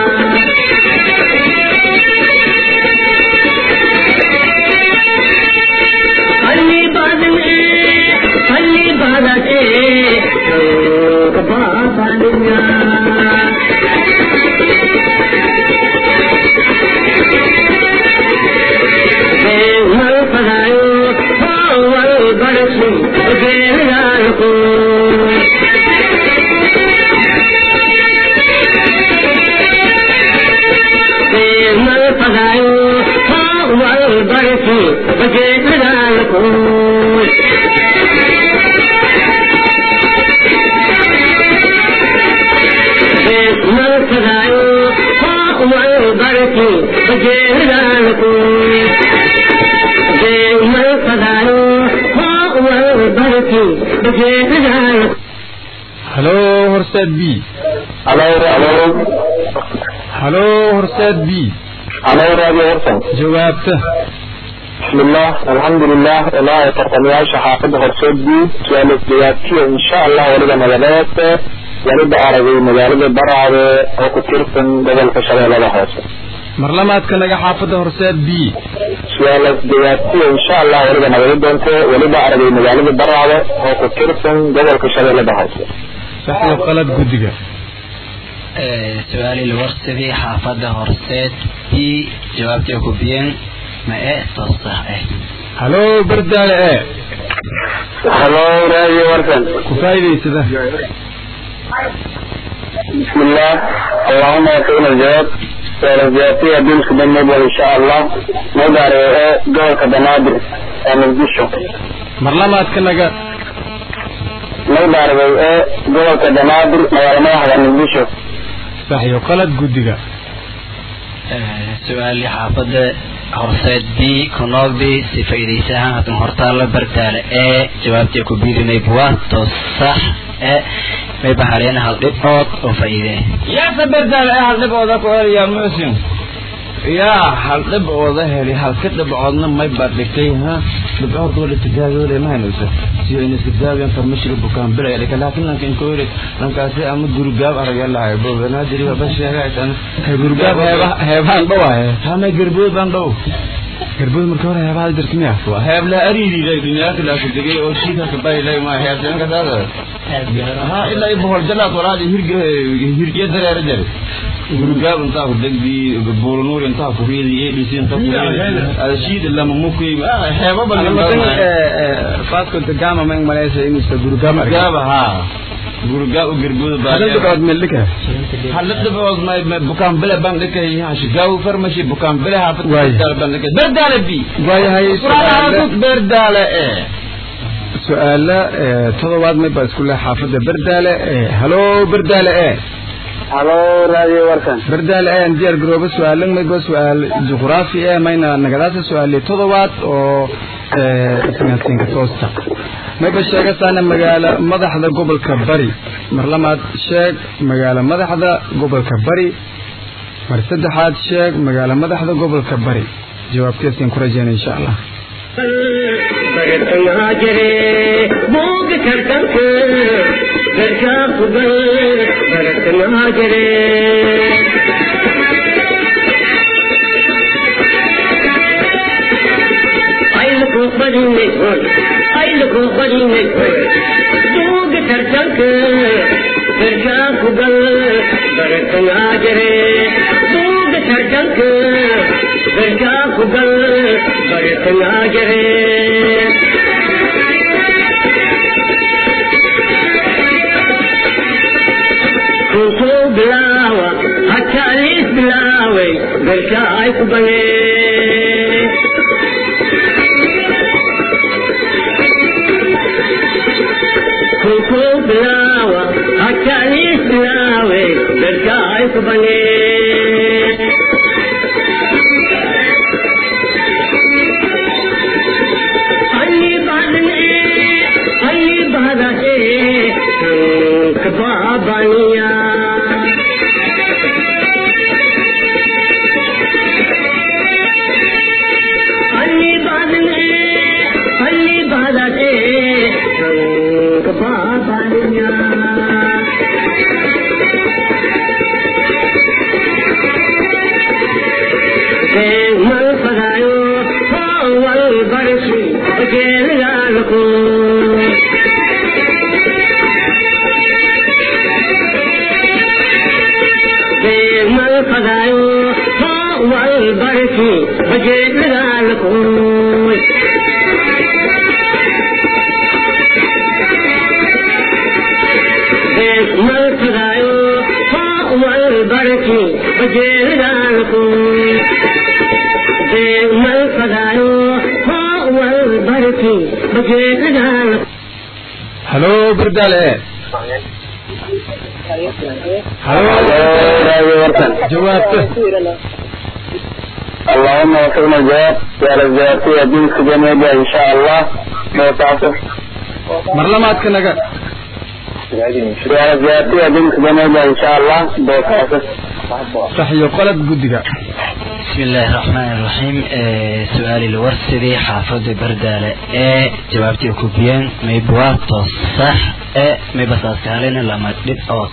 अन्नी बादने अन्नी बादते कबा बनिया मल पढ़ायो वल बरसू बेरान को मल पढ़ायो वल बरसू बेरान को मल पढ़ायो वल बरसू बेरान को मल पढ़ायो والبركي بجيبها halo horseed b halo halo halo horseed b halo radio warsan jawaabta بسم الله الحمد لله والله ترتمياش حافظ هرسود بي سؤال الزيادتي إن شاء الله ولد مجالات ولد عربي مجالات برعب أو كتيرتن بدل كشري لها حوصة mar lamaadka naga xaafadda horseed b سؤال الزيادتي إن شاء الله ولد مجالات دونك ولد عربي مجالات برعب أو كتيرتن بدل كشري لها حوصة sax iyo qalad guddiga su-aali lawarsadii xaafadda horseed b jawaabtii ku biyeen ma e soo sax eh halo bardaale e هلو راديو ورسن ku faa'iidaysada بسم الله اللهم يكون الجواب سؤال الزيادتي أبين سبن مبول إن شاء الله نقدر دور كبنادر من جيشو mar lamaadka naga نقدر دور كبنادر مغالما واحدة من جيشو sax iyo qalad guddiga su-aali xaafadda horseed b kunoogdi si faa'iidaysahaan hadan hortaalla bardaale ee jawaabtii ku biirinay buwaanto sax e may bahareen hal dhibcood oo faa'iidee yaasa berdaal ee hal dhibcooda ku helayaa muusin yaa hal dhibcooda heli halka dhibcoodna may badhigtay ha dhibcood wala tijaabiyole ma haynayso siyo ina tijaabiyaan farmashiri bukaan bilaya dhika laakiin lanka inka weli lankaasi ama gurigaab aragya lahay bo banaadir ba sheegaysan gurgaab heeba heebaan dhawaye hama garbood baan dhow garbood marka hore heebaha jirta miya waa heeb la ariirilay dunyaaka laaku degay oo shiikaka baylay ma heebsanka daada ha ilaa i bohol jalaad walaadi hirge hirgiya dareera jare gurigaab intaa ku degdi buulunuur intaa ku riidi adc intaa ku riidi adashiid lama mukay heeba faasko gama ma malaysa inuusa gurgaab gaaba ha gurigaab u gargooda baa hadal dhibcood meeldhika hal dhibcood ma ma bukaan bile baan dhikay shigaaw farmashi bukaan bile haafad Waay. berdaale baan dhikay berdaale bi waayahay su-aale berdaale ee su-aala ee, todobaad may baa isku leh xaafadda bardaale ee halo bardaale e هلو راديو ورسن bardaale e aan diyaar garoobo su-aalan mayba su-aal juqraafi e mayna nagadaasa su-aali todobaad oo isnaadsiinka toosta mayba sheegasaana magaalo madaxda gobolka bari mar lamaad sheeg magaalo madaxda gobolka bari mar saddexaad sheeg magaalo madaxda gobolka bari jawaabteesaan ku rajeyna insha allah برتنا جري بوق كرتك بركا قبل برتنا جري عيلكو بدي نقول عيلكو بدي نقول بوق كرتك بركا قبل برتنا جري بوق كرتك بركا قبل برتنا جري كنتو بلاوة حتى ليس بلاوي بركا يقبلي كنتو بلاوة حتى ليس بلاوي بركا يقبلي علي بعد ايه علي بعد ايه كبابانيا علي بعد ايه علي بعد ايه كبابانيا من فدايو هو البرسي وجيل لكم من فدايو هو البرسي وجيل لكم من فدايو هو البرسي وجيل لكم من فدايو هو البرسي وجيل لكم halo bardaale e halo راديو ورسن jawaabta اللهم وفقنا الجواب سؤال الزيادتي أبين سبن مبول إن شاء الله موسعته mar lamaadka naga su-aal jawaabtiya dinka banayda insha allah dookaasa sax iyo qalad guddiga بسم الله الرحمن الرحيم آه، سؤالي الورسدي حافظ بردالة ايه جوابتي كوبيان ميبواتو صح ايه ميبساس كالين لما تدب اوت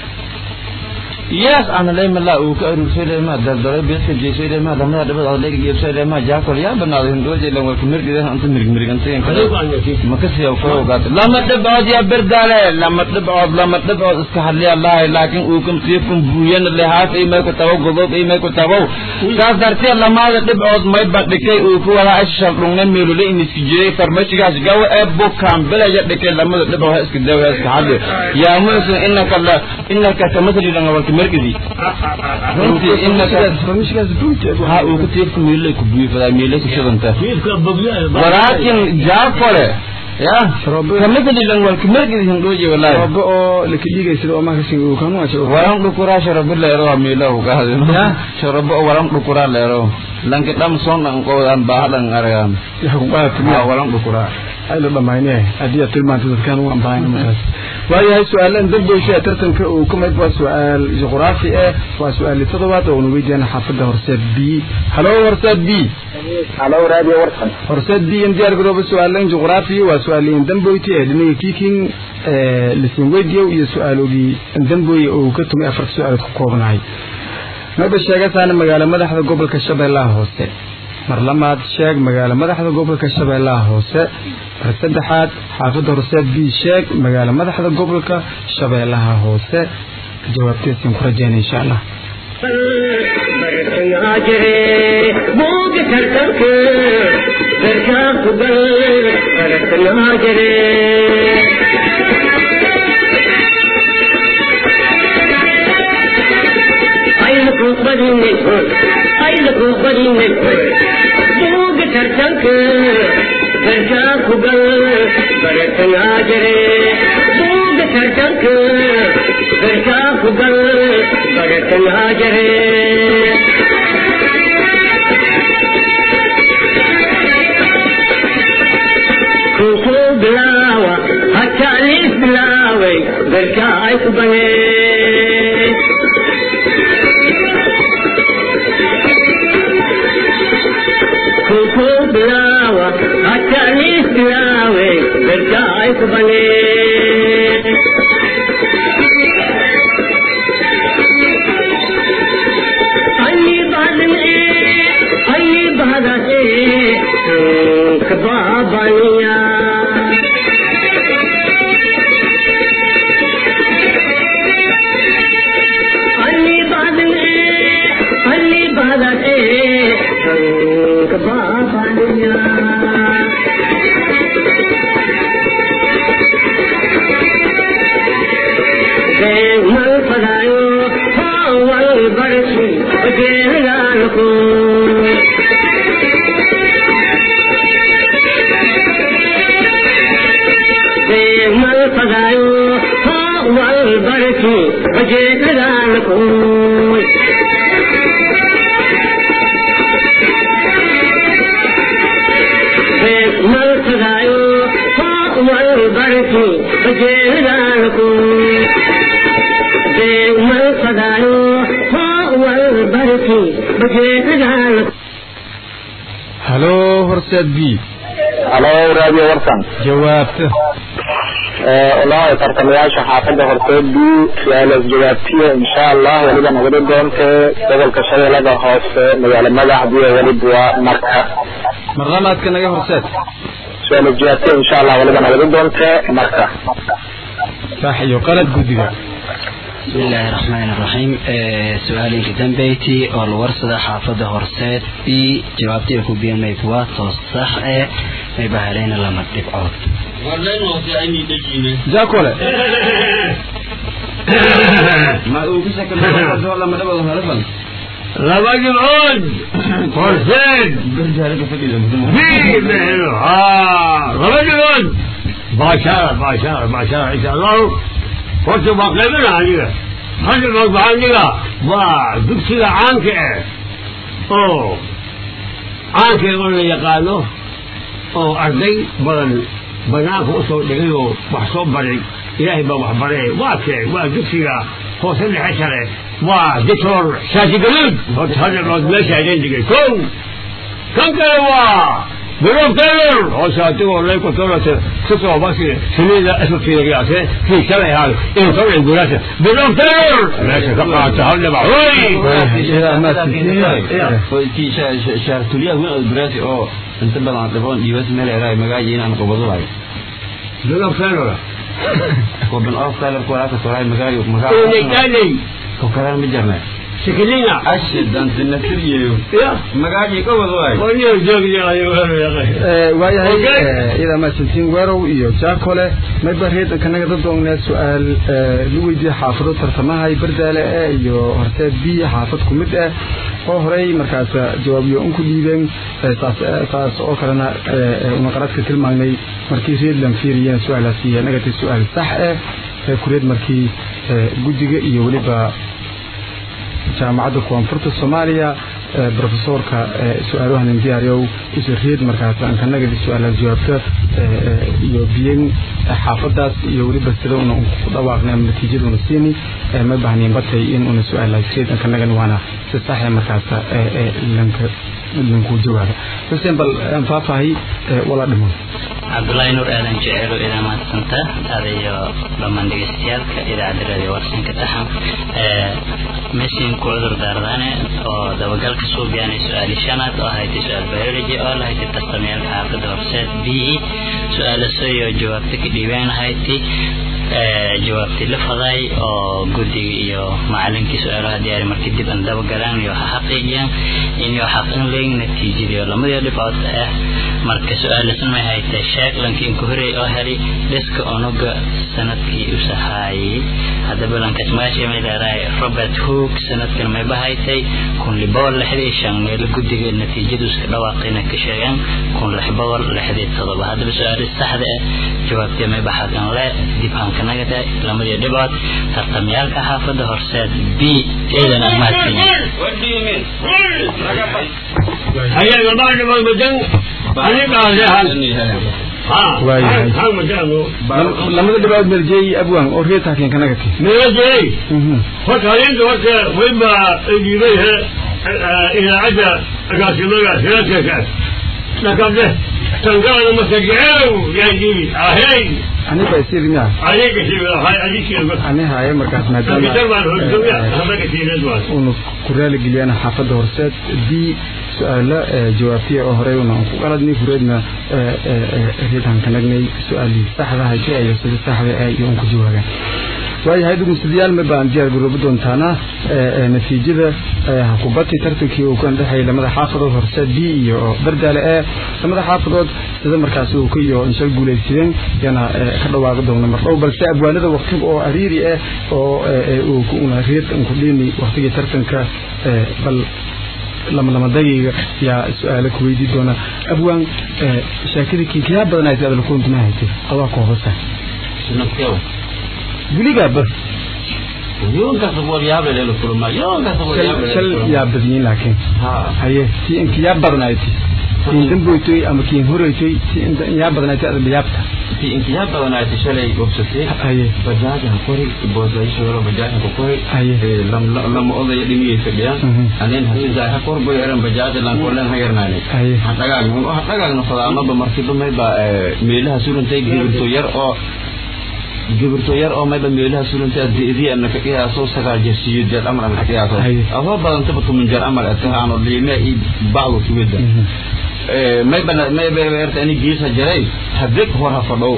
yes ana lay mala uu ka aruursay leema daldalay beeska jeesay leema damada dhabad oo leega geebsay leema jaakol yaa banaado hindooje lan waa kumir gidan anta mirig mirigantay ma ka siya ko ogaat lama dhibcood yaa berdaale lama dhibcood lama dhibcood iska hadliya laahay laakiin uu kam siifkum buuyan lehaas ay may ku tabow godob ay may ku tabow saas dartee lamaada dhibcood may badhikay uu ku wada ashar dhungna meelule in iska jiray farmashigaas gawa ee bukaan bilaya dhikay lamada dhibcood iska dawa iska hadli yaa muusan inaka la inaka kamasali lan waa kumirgidi runtii inaka farmashigaas runtii ha uu ku tiifku meelay ku buufadaa meelay ku shidanta fiifka bogyaa ولكن جافله يا كمثل لن والكمرق هندوجي والله roobo oo laka dhiigaysada oo maakasin uu kanu waa jiro ورم دكورا شرب الله يرو ميلو كهذا شرب ورم دكورا ليرو لانك دم صون ان قودان باهدان ارغان yaxa ku qaadata ما miya ورم دكورا ay la dhamaynee haddii aad tilmaanta dadkaan u ambahayn markaas waayahay su-aalan dambaysa tartanka uu ka mid waa su-aal juqraafi ah waa su-aali toddobaad oo una weydiiyana xaafadda horseed b halo horseed b halo radio warsan horseed b in diyaar garooba su-aalan juqraafi waa su-aaliyin damboyti ee dhinaga kiiking lisin weydiyow iyo su-aalogii damboy oo ka tumay afarta su-aalood ku koobnahay maba sheegasaana magaalo madaxda gobolka shabeellaha hoose mar lamaad sheeg magaalo madaxda gobolka shabeellaha hoose mar saddexaad xaafadda horseed b sheeg magaalo madaxda gobolka shabeellaha hoose jawaabteesin ku rajeyna insha allah bartangaa jire buuga tartanka barkaa ku gal bartangaa jire aylaku badinay aylaku badinay buuga tartanka barkaa ku gal bartangaa jire buuga tartanka barkaa ku gal bartangaa jire kuku bilaawa hataa liis bilaaway barka ay ku banee kuku bilaawa hataa liis bilaaway barka ay ku banee أي بعد أي بعد كبابانيا أي بعد أي بعد كبابانيا من فدايو هو البرشي وجيرانكم من فدايو هو البرشي وجيرانكم من فدايو هو البرشي وجيرانكم من فدايو هو البرشي وجيرانكم halo horseed b halo radio warsan jawaabta walahi tartamayaasha xaafadda horseed b su-aalaas jawaabtiya insha allah weliba nagada doontee gobolka shabeellada hoose magaalo madaxdiiyo weliba waa marka mar lamaadka naga horseed su-aalaas jawaabtiya insha allah weliba nagada doontee marka sax iyo qalad guddiga بسم الله الرحمن الرحيم آه، سؤالي جدا بيتي والورصة حافظة هرسات بي جوابتي لكم بيان ميبوات صح آه، ميبهالين لما تبعوت jaakole ما uu ku shakal lama dhibcood halafan laba dhibcood horseed berjaale fadhiida bii bixino haa laba dhibcood baashaara baashaara baashaara insha allahu horta waa qaybina aniga hal dhibcood waxaa aniga waa dugsiga caanka eh oo caanka eh oo la yaqaano oo arday badan banaanka usoo dhigay oo wax soo baray ilaahay baa wax baree waa kee waa dugsiga hoose dhexe sare waa doctor shaatigaluud horta hadda meesha idin dhigay kow kan kale waa بروف تايلر هو شاتو ولا يكون تايلر سكوا بس سنيدا اسمه في رياسه في كلا هذا إيه طبعا يقول بروف تايلر ماشي كما تهلا معوي kii shaartuliyaha weyn oo baraasi oo inta badan dhaboon dhiibas meel eraay magaaji inaan qabado waayo بروف تايلر koban of talar kolaaka toraay magaayo إيه magaa قالي ko kalaan ma jarnay سكلينا ashidan sinasiriyeyo يا magaaji qabado waayo وني الجوج يا يا waayahay Okay. idaa mahadsantiin weerow iyo jaakole mayba reedan kanaga dad doongnaa su-aal lu weydiiye xaafado tartamahay bardaale eh iyo horteed b xaafad ku mid ah oo horey markaas jawaabyo un ku dhiibeen eh, taas eh, taas oo kalena eh, eh, una qaradka tilmaanay markii reedland fiiriyeen su-aalaasi nagatay su-aal sax ah ee kureed markii eh, guddiga iyo weliba jaamacadda koonfurta soomaaliya ee profesorka ee su-aaluhan diyaariyow isu reed markaas aan kanaga su-aalaad jawaabta ee, ee, iyo biyen xaafadaas iyo weliba sida una ku dhawaaqnay ama natiijada una siini ee, ma baahnayn batay in una su-aalaad reed aan kanagan waana si saxe markaas ee, ee, lanka lankuu jawaaba xuseen bal aan faahfaahay ee, wala dhimo cabdullaahi nuur aadan jeceelo idaa mahadsanta adayo dhammaan dhegeystayaalka idaacadda radio warsanka taxan meeshin ku cudur daardaane oo dabagalka suubiyaanay su-aali shanaad oo haytay su-aal biology oo la haytay tartamayaalka xaafadda horseed b e su-aala soyo jawaabta ka dhiibeen hayti jawaabtii la faday oo guddiga iyo macalinkii su-aalaha diyaari markii dib aan dabagalaan iyo ha xaqiijiyaan inyo xaqin leyn natiijadiyo lamadii dhibcood ah marka su-aalasan may haytay sheeg lankii inku horey oo heli dhiska onuga sanadkii u sahaayey haddaba lankaas magaashay may leedahay robert hoog sanadkan mayba haytay kun liboqol lixdii shan meel guddiga natiijadu iska dhawaaqayna ka sheegeen kun lix boqol lixdii todoba haddaba su-aali saxda ah jawaabtee mayba xaqan le dib aan kanaga tahay lamadii dhibcood tartamyaalka xaafadda horseed b eedan aan mahadsanyahay هيا يا بعد ما بدن أنا قاعد ها واي هاي. ها مدانو lamada dhibaad merjeey abwaan oo reed haakin kanaga ti ميجي horta habeenka horta wayba dhiibay idaacadda agaasimaga siraadkaas dhakabde tangaana masajeceew yaan dhiibi ahey aniga isirmiya adiga hay adiga ani haaye markaas maadaama kabitar baan hojooya habeenka siireed waan unu ku raaligeliyaana xaafadda horseed d su-aalo ee jawaabtiya oo horey una aan ku qaladnay kureedna reedaan ka nagnay su-aalii saxda hayse iyo sida saxda ah iyo un ku jawaabeen waayahay dhegeystayaal ma baan diyaar garoobi doontaana natiijada hakubati tartankii uu kan dhexeeyay lamada xaafadood horseed b iyo bardaale ee lamada xaafadood sida markaasi uu ka iyo inshal guulaysadeen yana ka dhawaaqi doona mar dhow balse abwaanada waqti oo ariiri ah oo uu ku una reed ku dhini waqtigii tartanka bal lama lama dagiga yaa su-aalo ku weydii doona abwaan shaakada kiikiyaa badan ay adal ku intuma haytay adaa ku hoose sanadkeewa weligaa bar yoonkaas waryaab leelo kulma yoonkaas waryaab shal yaa badiyeen laakiin ha haye si inka yaa badanayti kiin damboytoy ama kiin horeytoy si inta yaa badanayti adal yaabta fi inkiyaa badanaayta shalay obsatay haye bajaaja ha kori boosayshooda bajaaja ku kori Haye. Eh, lam- lama odaya dhimiyay fadhiyaan Mhm. aneen hasiisaa ha kor bay eran bajaaja lankolen ha yarnaane Haye. ha dhagaagna ha dhagaagna fadaamaba markiba mayba eh, meelaha surantay gibirto yar oo gibirto yar oo mayba meelaha surantay adidi ana ka qiyaaso sagaal jeer siyo jeer amar ana ka qiyaaso Haye. adoo badantaba tuman jeer amar atahaano liime i bacdu kuweda mayba mayba erta ani giisa jaray hadig hor ha fadhow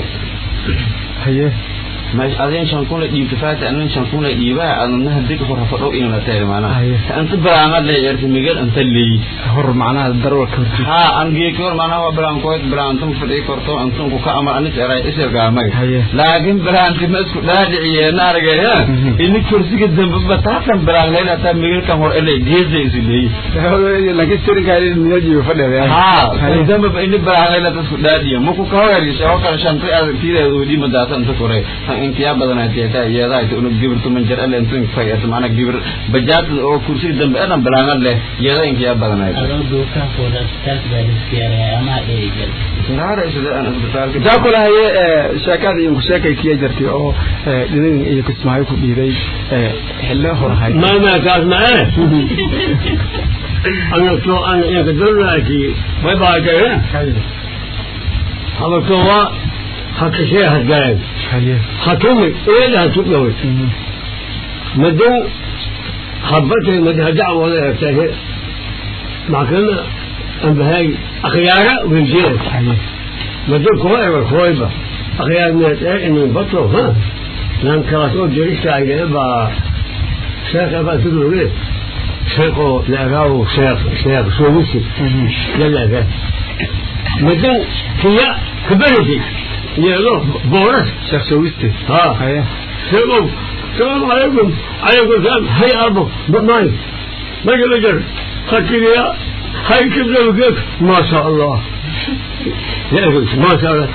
haye mas adin shan kun la dhiibto faata anin shan kun la dhiibaa adna hadig hor ha fadhow inana tahay maana Haye. anta baraangad le erta miguel anta leey hor macnaha darwarka horti ha an geekor maana wa braan koy braan tum fadhi korto antum ku ka amar anis eray isir gaamay Haye. laakin braan kima isku dhaadhiciye naarga ha ini kursiga dambe bataatan braan leena ta miguel kan hor ele geeze isu leey laakiin sirinkaa miyajiyo fadheeda ha dambe ba ini braan leena ta isku dhaadhiye muku ka hor yari shaw kala shan tay ad tiireedu dhima daatan ta kore inkiyaa badanaa jeeta iyada ay unu gibir tuman jar ale intu fay at mana gibir bajaad oo kursi dambe edan balaanad leh iyada inkiyaa badanaa adoo duukaan fooda taas baa liskiyaraya ama eegal naara sida aan isbitaalka taa kula haye sheekada iyo sheekay kiya jirtay oo dhinin iyo kismaayo ku dhiiday xillo horahay ما ما كان معاه أنا تو أنا إنك دلوقتي ما بعد كده هذا تو حكي شيء هتجاي حكمي إيه اللي هتقول مدو حبته مدها دعوة ولا يحتاج مع كلمة أن بهاي أخيارة والجيل مدو كويبة كويبة أخيار من إنه بطلوا ها لأن كراسول جريش على إبا شيخ أبا تقول إيه شيخ لأغاو شيخ شيخ سويسي لا لا لا مدن هي كبرتي يلو بورس sheekh soowiiste ها haye سلام السلام عليكم عليكم السلام هيا أبو ماي ما قال جر خكر يا هاي كبر وكيف ما شاء الله يا أخي ما شاء الله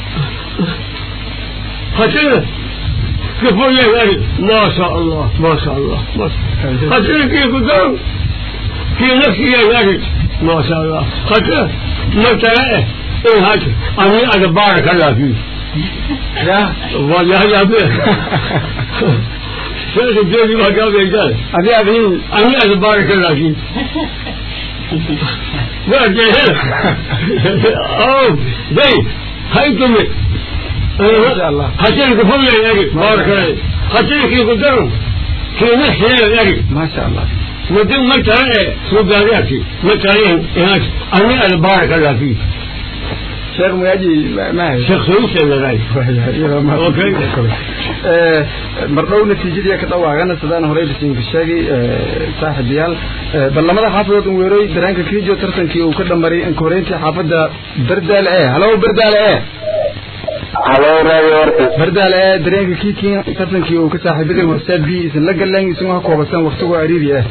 خكر كيف يا أخي ما شاء الله ما شاء الله ما شاء الله خكر كيف قدام في نفسي يا أخي ما شاء الله خكر ما ترى إيه هاك أنا أنا بارك الله فيك ya والله يا أبي شيخ الجوزي ما قال قال adi adiin أنا أنا بارك الله فيك ما جاهل أوه زي هاي تمي ما شاء الله. هاتين كفوية يا أخي بارك الله هاتين كي قدروا كي نحن يا أخي ما sha allah مدين ما ترى سوق عليك ما ترى هناك أنا أنا بارك الله فيك sheekh muyaji ma hayo شيخ سويسي ولا غير أوكي. mardhow natiijadii ka dhawaaqana sidaan horey bisinka sheegay saaxiibayaal ballamada xaafadood un weeroy daraanka kiijo tartankii uu ka dhamaray inkoreyntii xaafadda berdaale e halo berdaale e halo radio warka berdaale e dareenka kiikin tartankii uu ka saaxiibaday horseed b isin la galeen isagoo ha koobasan waqtigoo ariiri ah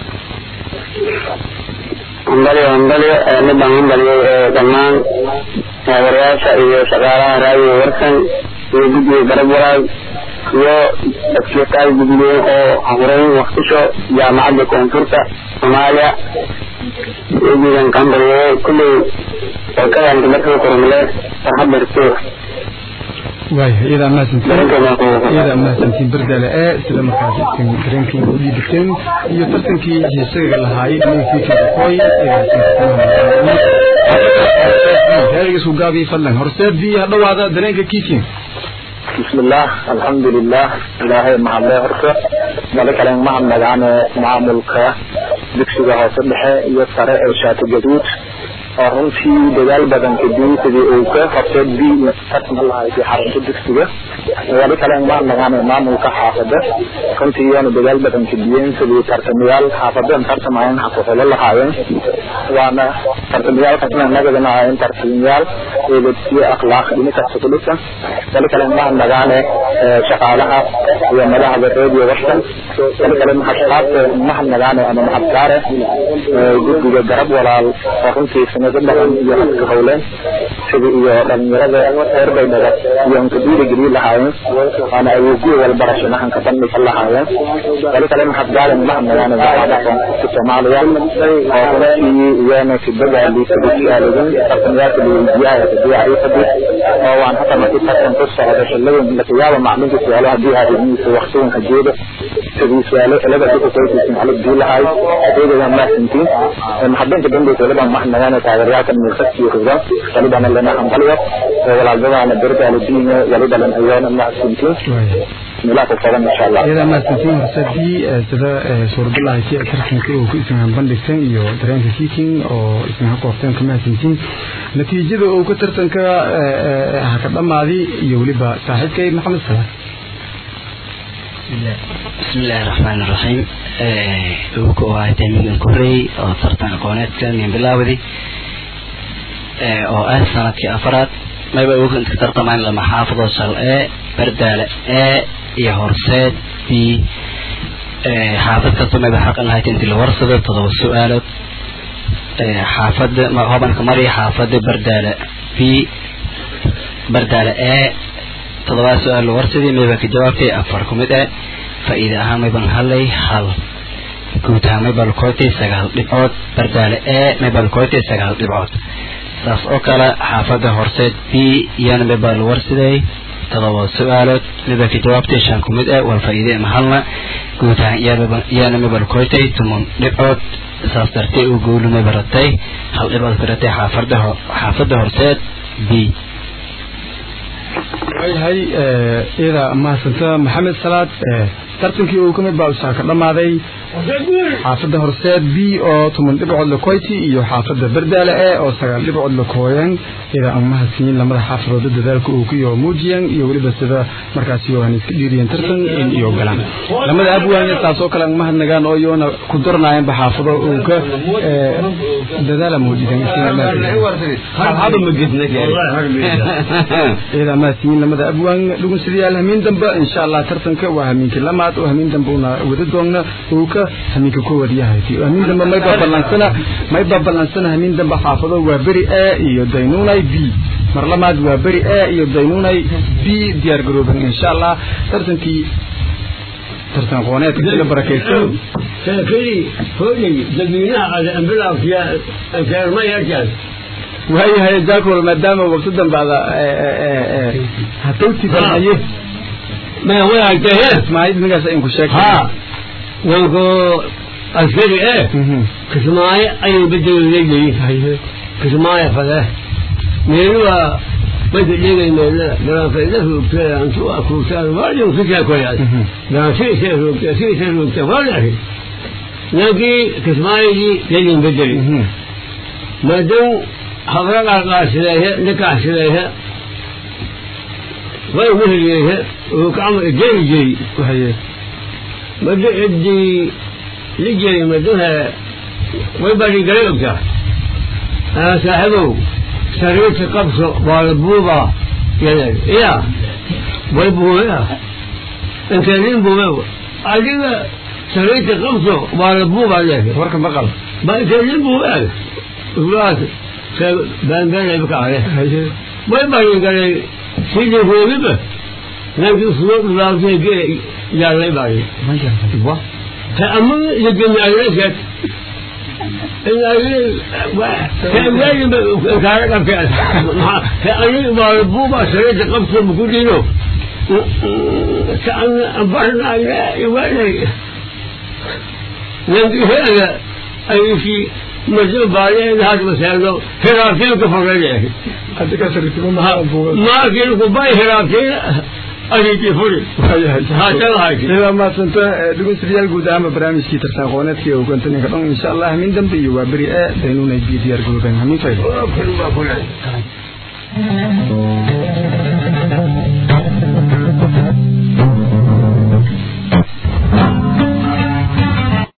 hambalyo hambalyo midaan hambalyay dhammaan taageerayaasha iyo shaqaalaha raadiyo warkan iyo guddiga garab walaal iyo dadkiiqaal guddigeyn oo horeyn waktisho jaamacadda koonfurta soomaaliya iyagiidan ka hambalyay kulley warkadan markii kormale farxad darto waaya iyadaa mahadsantiin dareenkeena iyadaa mahadsantiin berdaale e sida markaas isin dareenkii u dhiibteen iyo tartankii heesaga lahaayay dhinankii koy heerigiisku gaabiyi fadlan horseed bi ha dhawaada dareenka kiikin بسم الله الحمد لله إلهي مع الله هرسة ملك لين مع مدعنا معاملك دكسوغا هوسبحة يسارة إرشاد جدود runtii dadaal badan kadib sidii uu ka qabtay bi tartan lahaa ee xarunta dugsiga wali kale ma nagaana maamulka xaafada runtii yana dadaal badan kadibeen sidii tartamayaal xaafadan tartamayeen xaafado lahaayeen waana tartamayaal kasna nagadana ahaayeen tartamayaal eedadkiyo akhlaaq dhinaca sukulusa wali kale ma nagaana shaqaalaha iyo madaxda radio warsan wali kale maxashaabta ma nagaana ama maxabkaare guddiga garab walaal oo runtii sanado badan iyo hadka howleen sida iyo dhalinyarada reer baydhaba iyo unka dhiirigeliyi lahaayeen waana awoogyo walbarasho mahanka bandhiga lahaayeen wali kale maxad gaalan mahadnagaana jaamacada koonfurta soomaaliya oo runtii iyana kibadaali kadisaaligin tartamayaasha liweydiyaha kadiya ay fadhi oo waan hata markii tartan ku socda xilada lakayaaba maclinka su-aalo hadii haadimiisa waqtiganka jeeda sidii su-aalo cilada dukasaysiisin xalid dii lahay adeegadan maasintiin maxadanka dambeysa waliban mahadnagaana taageerayaalkan miirsadkii rugan walibana lena hambaliyo walaalbadaana berdaala diine walibalan ayoona mahadsintiin meelaha ku qaban insha allah iyadaa mahadsantiin horseed b sida suuradalaha ki tartanka uu ku isin bandhigteen iyo dareenka kiikin oo isin ha koorteen ka mahadsantiin natiijada uu ka tartanka ha ka dhamaaday iyo weliba saaxiibkay maxamed salaam بسم الله الرحمن الرحيم وكو هاي تيمين كوري او ترتان قونيتك من بلاودي او اه سنتك افراد ما يبقى وكو انت ترتمان لما حافظوا سال ايه بردالة ايه يا هرسات بي حافظ كتو ما يبقى حق الله تنتي الورصة تضو السؤالات حافظ ما هو بانك مري حافظ بردالة بي بردالة ايه toddobaad su-aal warsidii mayba ka jawaabtay afar ku mid eh faa'iide ahaan mayban hadlay hal guud ahaan maybaa lakoytay sagaal dhibcood bardaale e maybaa lakoytay sagaal dhibcood saas oo kale xaafadda horseed b iyana maybaa la warsiday todoba su-aalood maybaa ka jawaabtay shan ku mid eh wal faa'iide ama halna guud ahaan iyana maybaa lakoytay toban dhibcood saas dartee uu goolumay baratay hal dhibcood ka ratay xaafadda xaafadda horseed b waayahay iyada mahadsanta maxamed salaad tartankii uu kamid baa usaa ka dhammaaday xaafadda horseed b oo toban dhibcood lakoyti iyo xaafadda berdaale e oo sagaal dhibcood lakooyan iyada aan mahadsiin lamada xaafadooda dadaalka uu ku iyo muujiyan iyo weliba sida markaasi yohan iska dhiiriyan tartan in iyo galaan lamada abwaanya taas oo kale aan mahadnagaan oo iyoona ku darnaayanba xaafado uu ka dadaala muujidan iyada mahadsiin lamada abwaan dhugunsidayaal hamiin dambe insha allah tartanka waa hamiinkii lamaad oo hamiin dambe una wada doonna uu ka hamiinka koowaad yahay hamiin dambe mayba ballansana mayba ballansana hamiin dambe xaafado waa beri a iyo daynunay b mar lamaad waa beri a iyo daynunay b diyaar garooban insha allah tartankii tartan qooneedka sida barakaysan saakadii hooyay dadweynaha ada ambilaafya ankaarma yarkaas waayahay jaakol maadaama waqti dambaada hatawti balmaye ma wadaagtahe ismaaciil ninkaas inku sheeg ha wanko askari e kismaayo ayuu bedelaleeyahay kismaayo fade meeluwa mada dhegay meelada garaanfayda roogta antu akuurtaan waayo sikaa koyaad garaansiisa roogta siisa roogta waadahi laankii kismaayadii lelin bedeli maadaw habra qarqaarsideehe dhikaxsideehe way weheliyeehe uu kacma jeeri jeri wahaye mado cidii lijeri madohe way badhigalay ogtaa saaxibow sariirta qabso waa la buuba yada ya way buubea inkeedin buube adiga sariirta qabso waa la buuba leehe warka maqal ba inkeedin buube ulaas baanbaanay bakaale way badhigalay sidii hoogiba laakiin sugo dhulaasay gee yaalay baayi تأمل يجمع الرشد كأمل كارك في كأني مربوبة سريت قبط بكلينو كأن أبرنا لا يولي لكن هذا أي شيء مجرد بعدين هذا مسألة هرافين كفر عليه hadda ka sarrifimo maxaa buuga ما كيلو باي هرافين أجيتي فري هذا هاي ila maasanta dhegeystayaal guud ahaan barnaamijkii tartan qooneedkii uu gantan ka dhan insha Allah min dambe iyo waa bari ee daynuna diyaar garooban hamin faydo